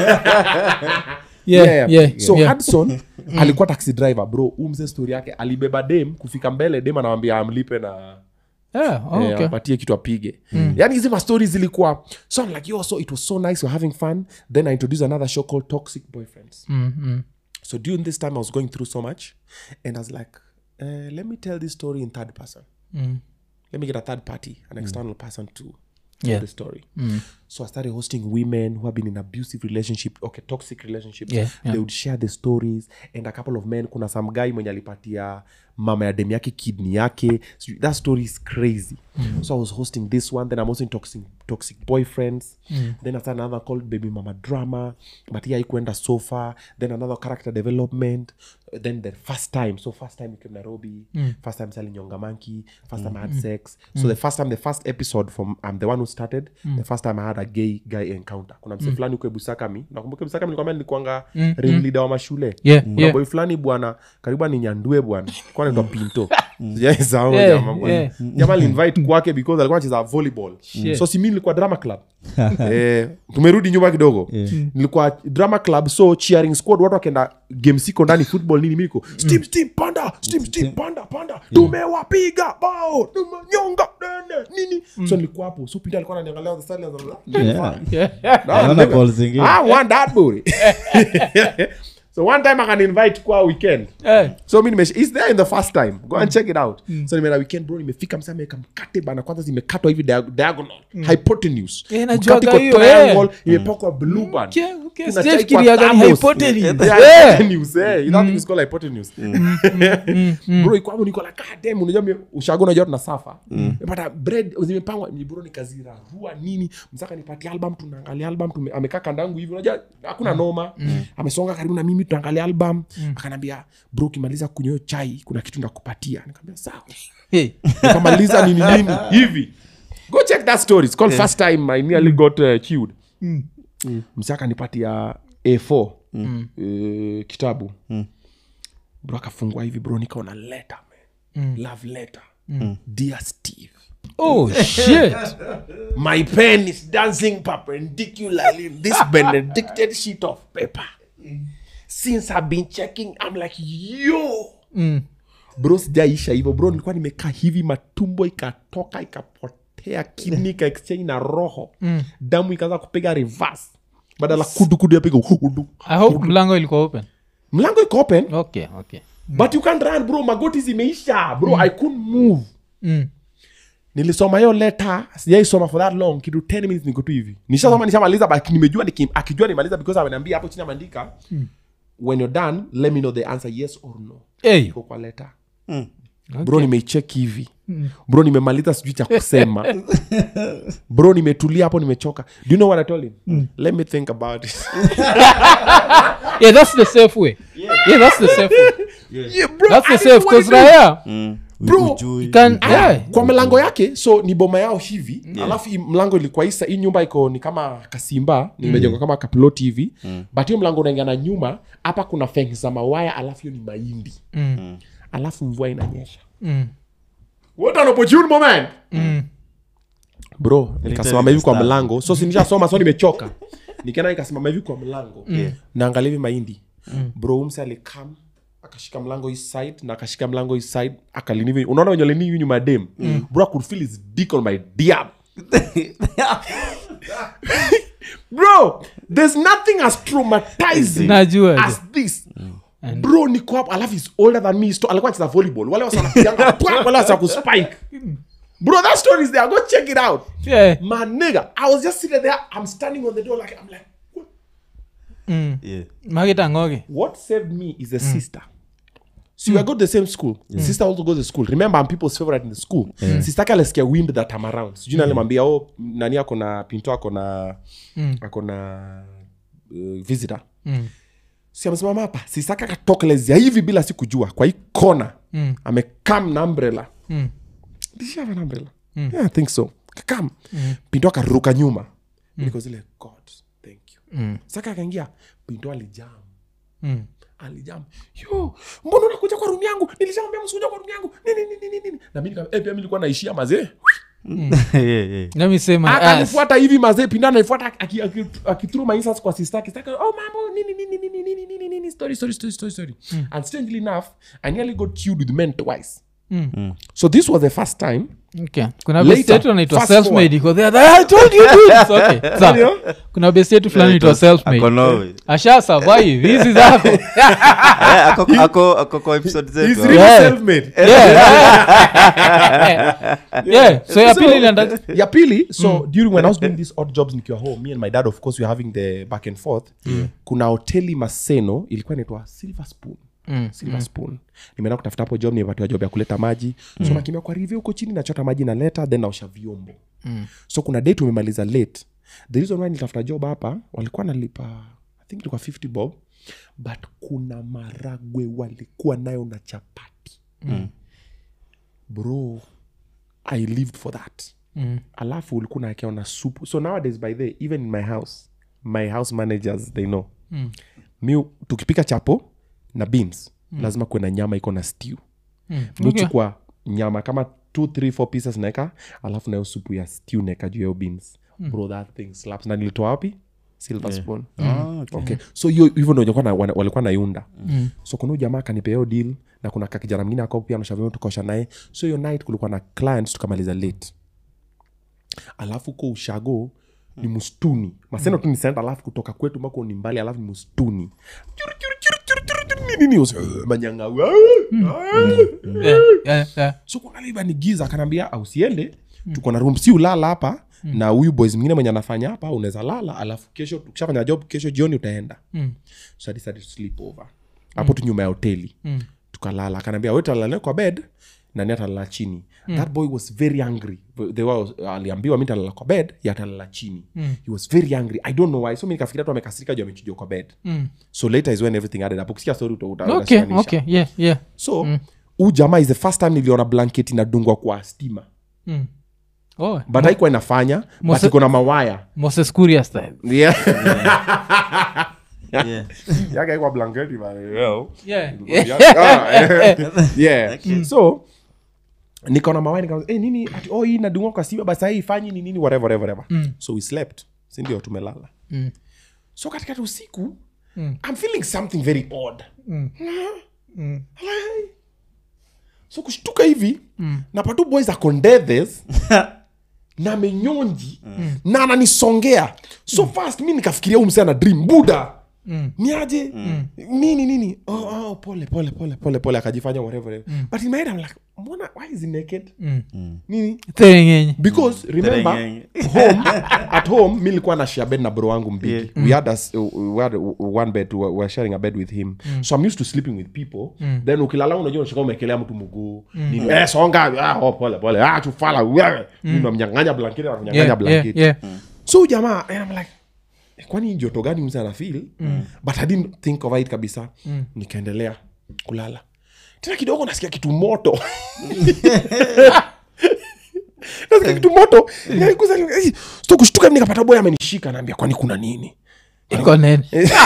yeah, yeah, yeah, so yeah. hudson alikuwa taxi driver bro umze story yake alibeba dem kufika mbele dem anawambia amlipe na Yeah, oh, eh, okay. apatie kitu apige yani hizi mastori zilikuwa so I'm like yo so it was so nice we're having fun then i introduced another show called toxic boyfriends Mm, mm. so during this time i was going through so much and i was like uh, let me tell this story in third person Mm. let me get a third party an external person to tell Yeah. the story so i started hosting women who have been in abusive relationship okay toxic relationships Yeah, yeah. they would share the stories and a couple of men kuna some guy mwenye alipatia mama ya dem yake kidney yake So that story is crazy so i was hosting this one then i'm also in toxic, toxic boyfriends then i started another called baby mama drama but here ikuenda so far then another character development then the first time so first time you came nairobi first time selling nyonga monkey first time i had sex so the first time the first episode from i'm the one who started the first time i had a gay guy encounter kuna mse fulani huko ebusakami nakumbuka ebusakami nilikwambia nilikuanga ring leader wa mashule Yeah, kuna yeah. boy fulani bwana karibu aninyandue bwana kwa naitwa pinto Sijaisahau Yeah, jamaa bwana. yeah. jamaa alinvite kwake because alikuwa anacheza volleyball Shit. so si mi nilikuwa drama club eh, tumerudi nyuma kidogo nilikuwa drama club so cheering squad watu wakenda game siko ndani football nini miko steam steam panda steam steam panda panda tumewapiga bao tumenyonga nene nini so nilikuwa hapo so pinto alikuwa ananiangalia on the sidelines, I'm like, Yeah. Yeah. No, Naona nigga. call zingine. I want that booty. so one time I can invite kwa weekend. Eh. So mi nimesh is there in the first time. Go and check it out. So nimeenda weekend bro nimefika msa ameweka mkate bana kwanza zimekatwa hivi dia- diagonal. Hypotenuse. Eh, najuaga Mkate iko hiyo, eh. triangle, imepakwa blue band. Okay, okay. Kuna Sijafikiria chai kwa gani thermos. hypotenuse. Yeah, Eh. hypotenuse, eh. That thing is called hypotenuse. bro iko hapo niko like god damn unajua mi- ushago unajua tunasafa nimepata bread zimepangwa ni bro nikazirarua nini msaka nipatie album tunaangalia album tume, amekaa kandangu hivi unajua hakuna noma amesonga karibu na mimi tunaangalia album akanambia bro ukimaliza kunywa hiyo chai kuna kitu ndakupatia nikamwambia sawa Hey. nikamaliza nini nini hivi go check that story it's called first time i nearly got uh, chewed msaka nipatia a4 eh, kitabu bro akafungua hivi bro nikaona letter man love letter dear steve oh shit my pen is dancing perpendicularly in this benedicted sheet of paper since i've been checking i'm like yo Mm. bro sijaisha hivyo bro nilikuwa nimekaa hivi matumbo ikatoka ikapotea kidney ika exchange na roho damu ikaanza kupiga reverse badala kudukudu yapiga hudu i hope mlango ilikuwa open mlango iko open okay okay but you can't run bro magoti zimeisha bro i couldn't move mm. nilisoma hiyo leta sijaisoma for that long kitu 10 minutes niko tu hivi nishasoma nishamaliza but nimejua nikim, akijua nimaliza because ameniambia hapo chini ameandika when you're done let me know the answer yes or no hey. iko kwa leta bro nimeicheki hivi bro nimemaliza sijui cha kusema bro nimetulia hapo nimechoka do you know what i told him let me think about it yeah that's the safe way yeah that's the safe way yeah, bro, that's the I safe didn't want because to do- raya Mm. Bro, Ujui. can Ah, yeah kwa mlango yake so ni boma yao hivi alafu hii mlango ilikuwa isa hii nyumba iko ni kama kasimba nimejengwa kama kapiloti hivi but hiyo mlango unaingia na nyuma hapa kuna fengi za mawaya alafu hiyo ni mahindi Mm. alafu mvua inanyesha Mm. what an opportune moment Mm. bro nikasimama hivi kwa start. mlango so sinishasoma so nimechoka nikaenda nikasimama hivi kwa mlango naangalia hivi mahindi bro umse alikam akashika mlango hii side na akashika mlango hii side akalini hivi unaona wenye alini hivi nyuma ya dem bro I could feel his dick on my diab bro there's nothing as traumatizing najua as this bro niko hapo alafu is older than me sto- alikuwa anacheza volleyball wale wasa wanapiganga pwa, wale wasa kuspike bro that story is there go check it out yeah my nigga i was just sitting there i'm standing on the door like i'm like what, mm. Yeah. makitangoge what saved me is a sister so we go to the same school sister also goes to school remember i'm people's favorite in the school sister yake alisikia wind that time around sijui mm. alimwambia oh nani ako na pinto ako na ako na uh, visitor Mm. si amesimama hapa sisaka katokelezea hivi bila si kujua kwa hii kona Mm. amekam na umbrella Mm. Did she have an umbrella yeah, i think so kakam pinto akaruka nyuma mm. niko zile god thank you Mm. saka akaingia pinto alijam Mm. alijam yo mbona unakuja kwa rumu yangu nilishamwambia msikuja kwa rumu yangu nini nini nini nini na mimi nika- eh, pia mimi nilikuwa naishia mazee Yeah, yeah. let me say my ass akanifuata hivi mazee pinda anaifuata aki- aki- akithrow my insults kwa sister yake. Sister yake, oh mambo nini nini nini nini nini nini story story story story story and strangely enough i nearly got killed with men twice Mm. so this was the first time Okay. kuna Later, best yetu anaitwa fast self-made iko there, I told you dudes. Okay, sawa. kuna best yetu fulani It inaitwa was- ako self-made Norway. asha survive hizi zako Eh, ako- ako- ako kwa episode he's zetu really Yeah. self-made yeah. yeah. so ya So, pili ilienda ya pili so during when i was doing these odd jobs nikiwa home me and my dad of course we were having the back and forth kuna hoteli maseno ilikuwa inaitwa silver spoon Mm, silver spoon nimeenda kutafuta hapo job nimepatiwa job ya kuleta maji so nakimbia kwa rivyo huko chini nachota maji naleta then naosha vyombo Mm. so kuna day tumemaliza late the reason why nilitafuta job hapa walikuwa nalipa i think ilikuwa 50 bob but kuna maragwe walikuwa nayo na chapati Mm. bro i lived for that Mm. alafu ulikuwa naekewa na supu so nowadays by the even in my house my house managers they know Mm. mi tukipika chapo na beans mm. lazima kuwe na nyama iko na stew Mm. mi Okay. uchukua nyama kama two three four pieces naeka alafu nayo supu ya stew naeka juu ya hiyo beans bro that thing slaps na nilitoa wapi silver spoon Ah, okay. okay so hiyo hivyo ndo walikuwa na- wana- walikuwa naiunda Mm. so kuna huyu jamaa akanipea hiyo deal na kuna kakijana mwingine ako pia nashavio tukosha naye so hiyo night kulikuwa na clients tukamaliza late alafu ko ushago ni mustuni maseno tu ni senta alafu kutoka kwetu mako ni mbali alafu ni mustuni Churu, churu, churu, churu, churu, churu, nini, nini, usi- manyangau Yeah, yeah, yeah. so kuangaliva ni giza akanaambia ausiende tuko na room si ulala hapa na huyu boys mwingine mwenye anafanya hapa unaweza lala alafu kesho tukishafanya job kesho jioni utaenda Mm. so I decided to sleep over hapo tu nyuma ya hoteli Mm. tukalala akanaambia we talala kwa bed nani atalala chini that boy was very angry They were, aliambiwa mi talala kwa bed ye atalala chini he was very angry i don't know why so mi nikafikiria tu amekasirika juu amechujwa kwa bed Mm. so later is when everything added up ukisikia story uta- uta- okay utashikanisha. okay yeah yeah so huu jamaa is the first time niliona blanket inadungwa kwa stima Mm. oh but haikuwa inafanya but Mose- iko na mawaya moses kuria style yeah. Yeah. yake haikuwa blanketi bana, yo. yeah Ah, yeah. so nikaona mawaya nika hey, nini ati oh hii nadungwa kwa stima basi hii fanyi ni nini whatever whatever whatever so we slept si ndio tumelala Mm. so katikati usiku Mm. i'm feeling something very odd Mm. Mm. so kushtuka hivi mm. napatu boys akondethes na menyonji mm. na ananisongea so fast mi nikafikiria umse ana dream buda niaje nini nini oh, oh, pole pole pole pole pole akajifanya whatever whatever. but in my head I'm like mbona why is he naked nini Theng'enye. because remember Terengenge. home at home mi nilikuwa na share bed na bro wangu mbigi we had a, s- we had one bed we were sharing a bed with him so i'm used to sleeping with people then ukilala unajua unashika umekelea mtu mguu Nini, eh, songa ah, oh, pole pole ah, tufala wewe namnyang'anya blanketi namnyang'anya Yeah, yeah, blanketi yeah. so huyu jamaa and I'm like "Eh, kwani hii joto gani mse anafil but i didn't think of it kabisa nikaendelea kulala tena kidogo nasikia kitu moto nasikia kitu moto Nikagusa, eh, sto kushtuka nikapata boy amenishika naambia kwani kuna nini Iko nene.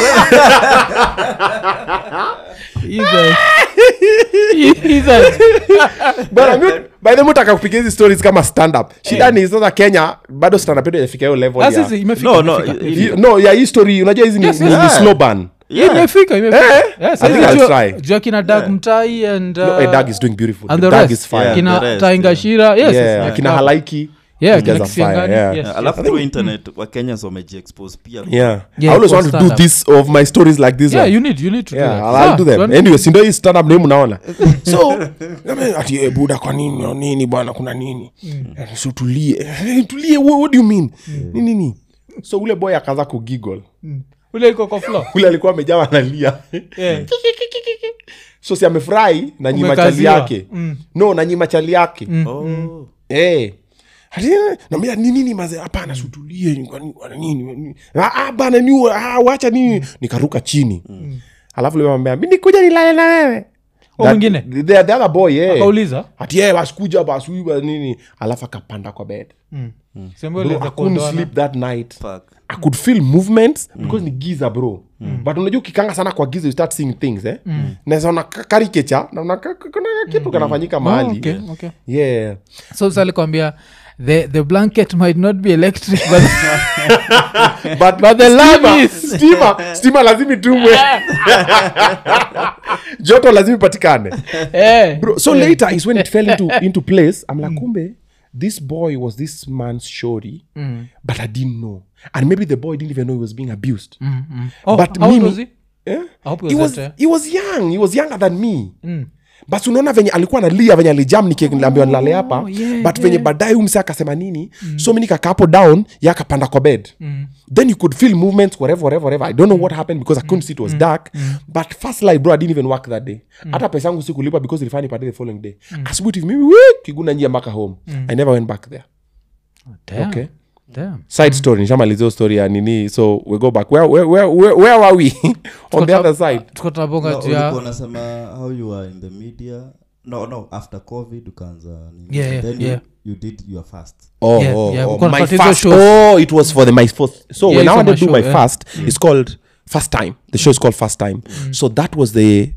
Either- either- Bwana, mi- by the way, mutaka kupiga hizi stories kama stand up shida ni sasa kenya bado stand up yetu haijafika hiyo level Ah, ya sisi, imefika, No, no, imefika. i- Hii- no ya hii story unajua hizi ni, Yes, ni, yes. ni slow burn Yeah, imefika, imefika. Eh, Yeah, I sasa think I'll jua- try. jua kina dag mtai and no, uh, a dog is doing beautiful and the the dog rest. is fire Yeah. kina the rest, taingashira yes, yeah, yes, akina yeah. halaiki Yeah, these kina guys are fire, Kisiangani, yeah. yes, Yeah, yes. alafu through internet wakenya wamejiexpose pia yeah, Yeah, i always for want to do stand-up. this of my stories like this Yeah, one. you need- you need to do yeah, that. I'll, Ah, I'll do them tuone- anyway sindo hii stand up name naona so name, ati eh, buda kwa nini no, nini bwana kuna nini Eh, so tulie Eh, tulie what, what do you mean nini nini so ule boy akaanza kugiggle ule iko kwa floor. ule alikuwa amejawa analia Yeah. so si amefurahi na nyima chali Umekaziwa. yake no na nyima chali yake Oh. Eh. Ati, eh, naambia ni nini maze hapana sutulie ni kwa nini- kwa nini nini? Ah, ah, bana ni ah, wacha nini nikaruka chini alafu limwambia mi nikuja nilale na wewe O That- mwingine? the, the other boy yeah. akauliza ati yeah, basikuja basuiba nini alafu akapanda kwa bed sema bro, uliweza I couldn't kuondoana. sleep that night Fuck. i could feel movements because ni giza bro but unajua ukikanga sana kwa giza you start seeing things eh naweza ona ka- karikecha naona ka- ka- kuna kitu kanafanyika Oh, mahali okay, okay. yeah so salikwambia the, the blanket might not be electric but but, But the love stima- is- stima stima lazima itumwe joto lazima ipatikane eh, bro so later is when it fell into, into place i'm like kumbe this boy was this man's shorty but i didn't know and maybe the boy didn't even know he was being abused oh, but how old mimi- was he? Eh? I hope he he, was was, that, eh? he was young he was younger than me but unaona venye alikuwa nalia venye alijam nikiambiwa nilale hapa yeah, but venye baadaye umse akasema nini so mi nikakaa hapo down ya akapanda kwa bed then you could feel movements whatever whatever whatever i don't know what happened because i couldn't see it was dark but first light bro i didn't even work that day hata pesa yangu sikulipa because ilifanya nipate the following day asubuhi hivi mimi wee, kiguna njia mpaka home i never went back there Damn, okay damn. side story nishamalizio story ya nini so we go back where, where, where, where, where were we on the other side tuko tunabonga No, juu ya- ulikuwa unasema how you are in the media no no after covid ukaanza nini. Yeah, yeah, then yeah. You, you did your fast Oh, Yeah, oh, yeah, oh, uko my unapata hizo first. shows. Oh, it was for the my first. So Yeah, when it's I on wanted to my do my show, yeah. fast, it's called First Time. The show is called First Time. So that was the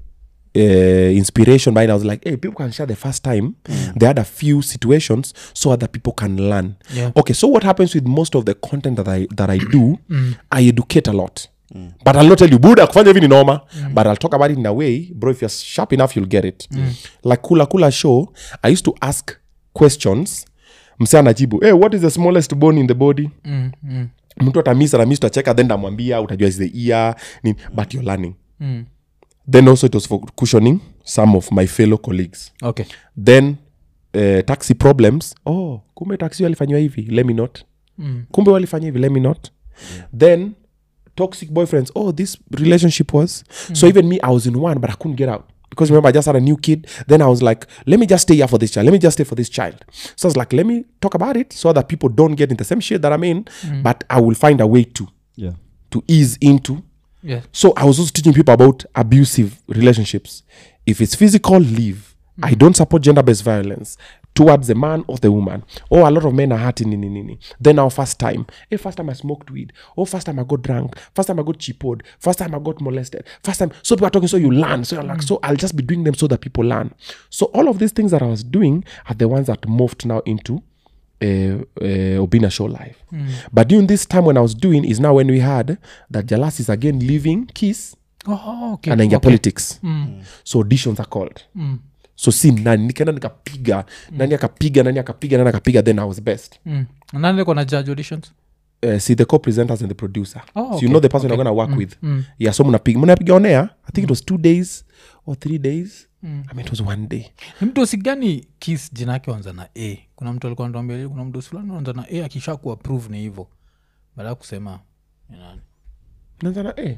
uh, inspiration behind. I was like, hey, people can share the first time. They had a few situations so other people can learn. Yeah. Okay, so what happens with most of the content that I that I do? I educate a lot. But I'll not tell you, Buddha, kufanya hivi ni noma. But I'll talk about it in a way, bro. If you're sharp enough, you'll get it. Like Kula Kula show, I used to ask questions. Mse anajibu, hey, what is the smallest bone in the body? Mm, mm, mtu atamisa na mi tutacheka then namwambia utajua is the ear nini but you're learning mm. then also it was for cushioning some of my fellow colleagues okay then uh, taxi problems oh kumbe taxi walifanyiwa hivi let me not Mm. kumbe walifanya hivi let me not then toxic boyfriends oh this relationship was so even me i was in one but i couldn't get out because remember i just had a new kid then i was like let me just stay here for this child let me just stay for this child so i was like let me talk about it so that people don't get in the same shit that i'm in but i will find a way to yeah to ease into yeah so I was also teaching people about abusive relationships. If it's physical, leave. I don't support gender-based violence towards the man or the woman. Oh, a lot of men are hurting. Nini, nini. Then our first time. Hey, first time I smoked weed. Oh, first time I got drunk. First time I got cheapoed. First time I got molested. First time. So people are talking, so you learn. So you're like, so I'll just be doing them so that people learn. So all of these things that I was doing are the ones that morphed now into uh, uh, Obina Show Live. But during this time when I was doing is now when we had that Jalas is again leaving Kiss oh, okay and then okay. politics. So auditions are called. So si nani nikaenda nikapiga nani akapiga nani akapiga nani akapiga then I was best. mm. nani alikuwa na judge auditions uh, see the co-presenters and the producer Oh, so okay, you know the person you're gonna work with yeah so mnapiga mnapiga on air i think it was two days or three days i mean it was one day ni mdosi gani kis jina yake wanza na a kuna mtu alikuwa anatuambia kuna mdosi fulani wanza na a akisha kuapprove ni hivo baada ya kusema ni nani Naanza na, eh,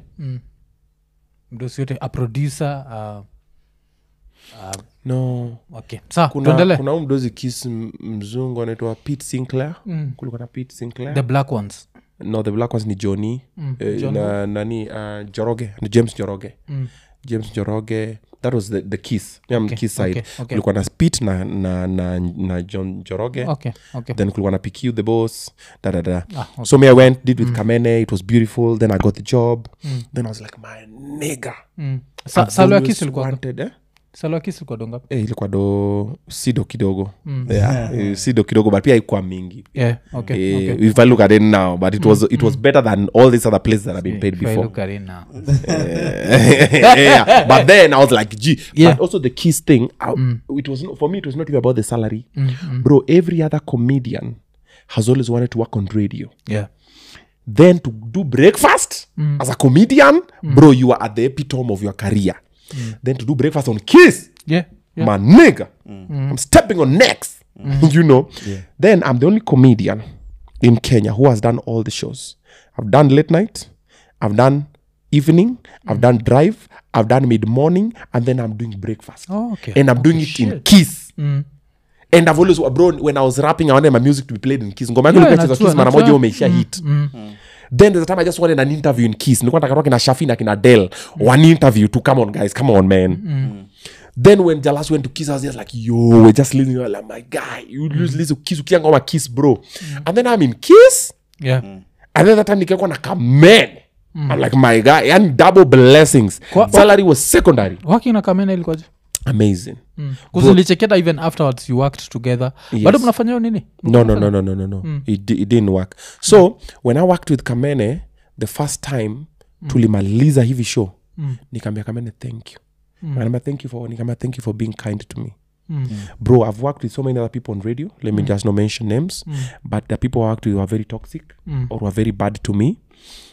mdosi yote a producer uh, uh, no okay sa kuna tuendele kuna huu mdozi kis m- mzungu anaitwa pete sinclair kulikuwa na pete sinclair the black ones no the black ones ni johnny eh, na nani uh, joroge ni james joroge james joroge that was the, the kiss yeah, Okay, kiss side okay, okay. kulikuwa na spit na, na, na, na john joroge okay okay then kulikuwa na pq the boss da da da Ah, okay. so me i went did with kamene it was beautiful then i got the job then i was like my nigga mm. Sa, I've salo ya always kis ilikuwa wanted, eh? salo ya kis ilikuwa dongapi Eh, ilikuwa do sido kidogo yeah, eh, sido kidogo but pia ikuwa mingi yeah okay, Eh, okay. if i look at it now but it was it was better than all these other places that i've been paid If I before look at it now. yeah. but then i was like gee Yeah. but also the keys thing I, it was not, for me it was not even about the salary bro every other comedian has always wanted to work on radio yeah then to do breakfast as a comedian bro you are at the epitome of your career then to do breakfast on kiss yeah yeah my nigga i'm stepping on necks you know then i'm the only comedian in kenya who has done all the shows i've done late night i've done evening i've done drive i've done mid morning and then i'm doing breakfast Oh, okay. and i'm doing it in kiss and i've always bro when i was rapping i wanted my music to be played in kiss ngoma yangu Yeah, ilikuwa inachezwa najua, kiss mara najua. moja umeisha hit then there's a time i just wanted an interview in kiss nilikuwa nataka kina shafi na kina del one interview to come on guys come on man then when jalas went to kiss i was just like yo we're just listening We're like my guy you lose listen to kiss ukia ngoma kiss bro and then i'm in kiss yeah and then that time nikaekwa na kamen i'm like my guy and double blessings Kwa- salary was secondary working na kamena ilikuwaje amazing kuzilicheketa even afterwards you worked together Yes. bado mnafanya hiyo nini no no no no no no no it, di- it didn't work so when i worked with kamene the first time tulimaliza hivi show nikaambia kamene thank you mm. thank you for nikaambia thank you for being kind to me bro i've worked with so many other people on radio let me just not mention names but the people i worked with were very toxic or were very bad to me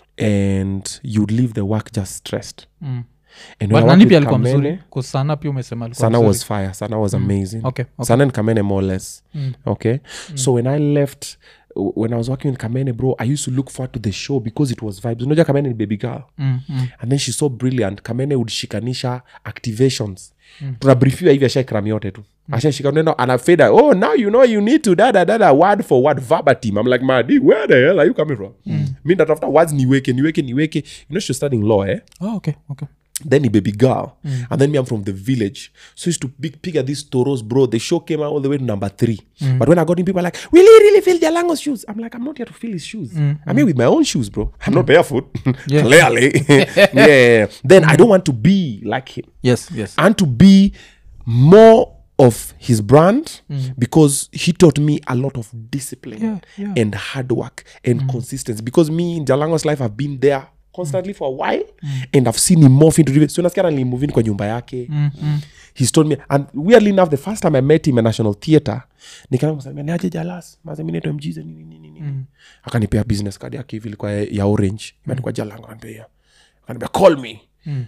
and you'd leave the work just stressed Mm. and when But I nani worked pia with alikuwa Kamene, mzuri kusana pia umesema alikuwa sana mzuri. was fire sana was amazing Okay, okay. sana and kamene more or less okay so when i left w- when i was working with kamene bro i used to look forward to the show because it was vibes unaja kamene ni baby girl Mm, mm. and then she's so brilliant kamene would shikanisha activations tunabrifiwa hivi ashaikrami yote tu ashashika neno anafeda oh now you know you need to dada dada word for word verbatim i'm like madi where the hell are you coming from mi ndatafuta words niweke niweke niweke you know she's studying law eh Oh, okay, okay. then he baby girl and then me i'm from the village so I used to big pick at these toros bro the show came out all the way to number three but when i got in people are like will he really fill jalango's shoes i'm like i'm not here to fill his shoes i'm here with my own shoes bro i'm not barefoot Yeah. clearly yeah then i don't want to be like him yes yes and to be more of his brand because he taught me a lot of discipline Yeah, yeah. and hard work and consistency because me in jalango's life i've been there constantly for a while and i've seen him morph into so nasikia nilimove in kwa nyumba yake he's told me and weirdly enough the first time i met him at national theatre nikaambia niaje jalas maze mi naitwa mjize nini nini nini akanipea business card yake hivi ilikuwa ya, ya orange imeandikwa jalango akanipea akanipea call me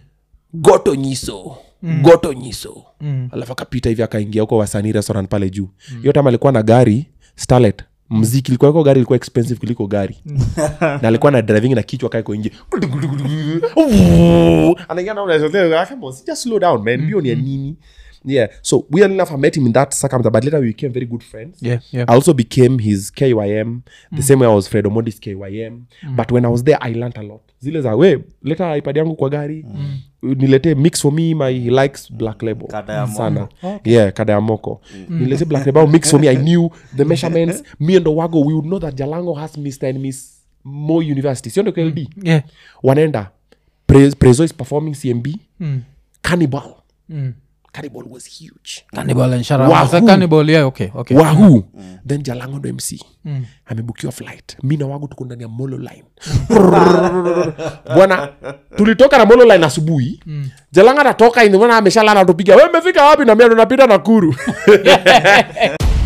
goto nyiso goto nyiso alafu akapita hivi akaingia huko wasanii restaurant pale juu hiyo time alikuwa na gari starlet mziki ilikuwa iko gari ilikuwa expensive kuliko gari na alikuwa na driving na kichwa kaeko nje anaingia na unaweza- Come on, just slow down man bio ni ya nini yeah so weirdly enough i met him in that circumstance but later we became very good friends yeah yeah I also became his KYM the same way I was Fred Omodis KYM. But when I was there, I learned a lot. Zile za we leta ipad yangu kwa gari nilete mix for me my he likes black label Kada ya sana yeah kada ya moko nilete black label mix for me I knew the measurements me and Owago we would know that Jalango has Mr and Miss Mo University sio ndo KLD yeah wanaenda Pre- Prezo is performing CMB Mm. Cannibal Mm. Cannibal was huge Cannibal and Shara- Wahoo. Wasa Cannibal, yeah, okay, okay. wahu then jalango ndo mc amebukiwa flight mi na wagu tuko ndani ya molo line bwana tulitoka na molo line asubuhi jalanga natoka inimana ameshalala tupiga we mefika wapi namia tunapita nakuru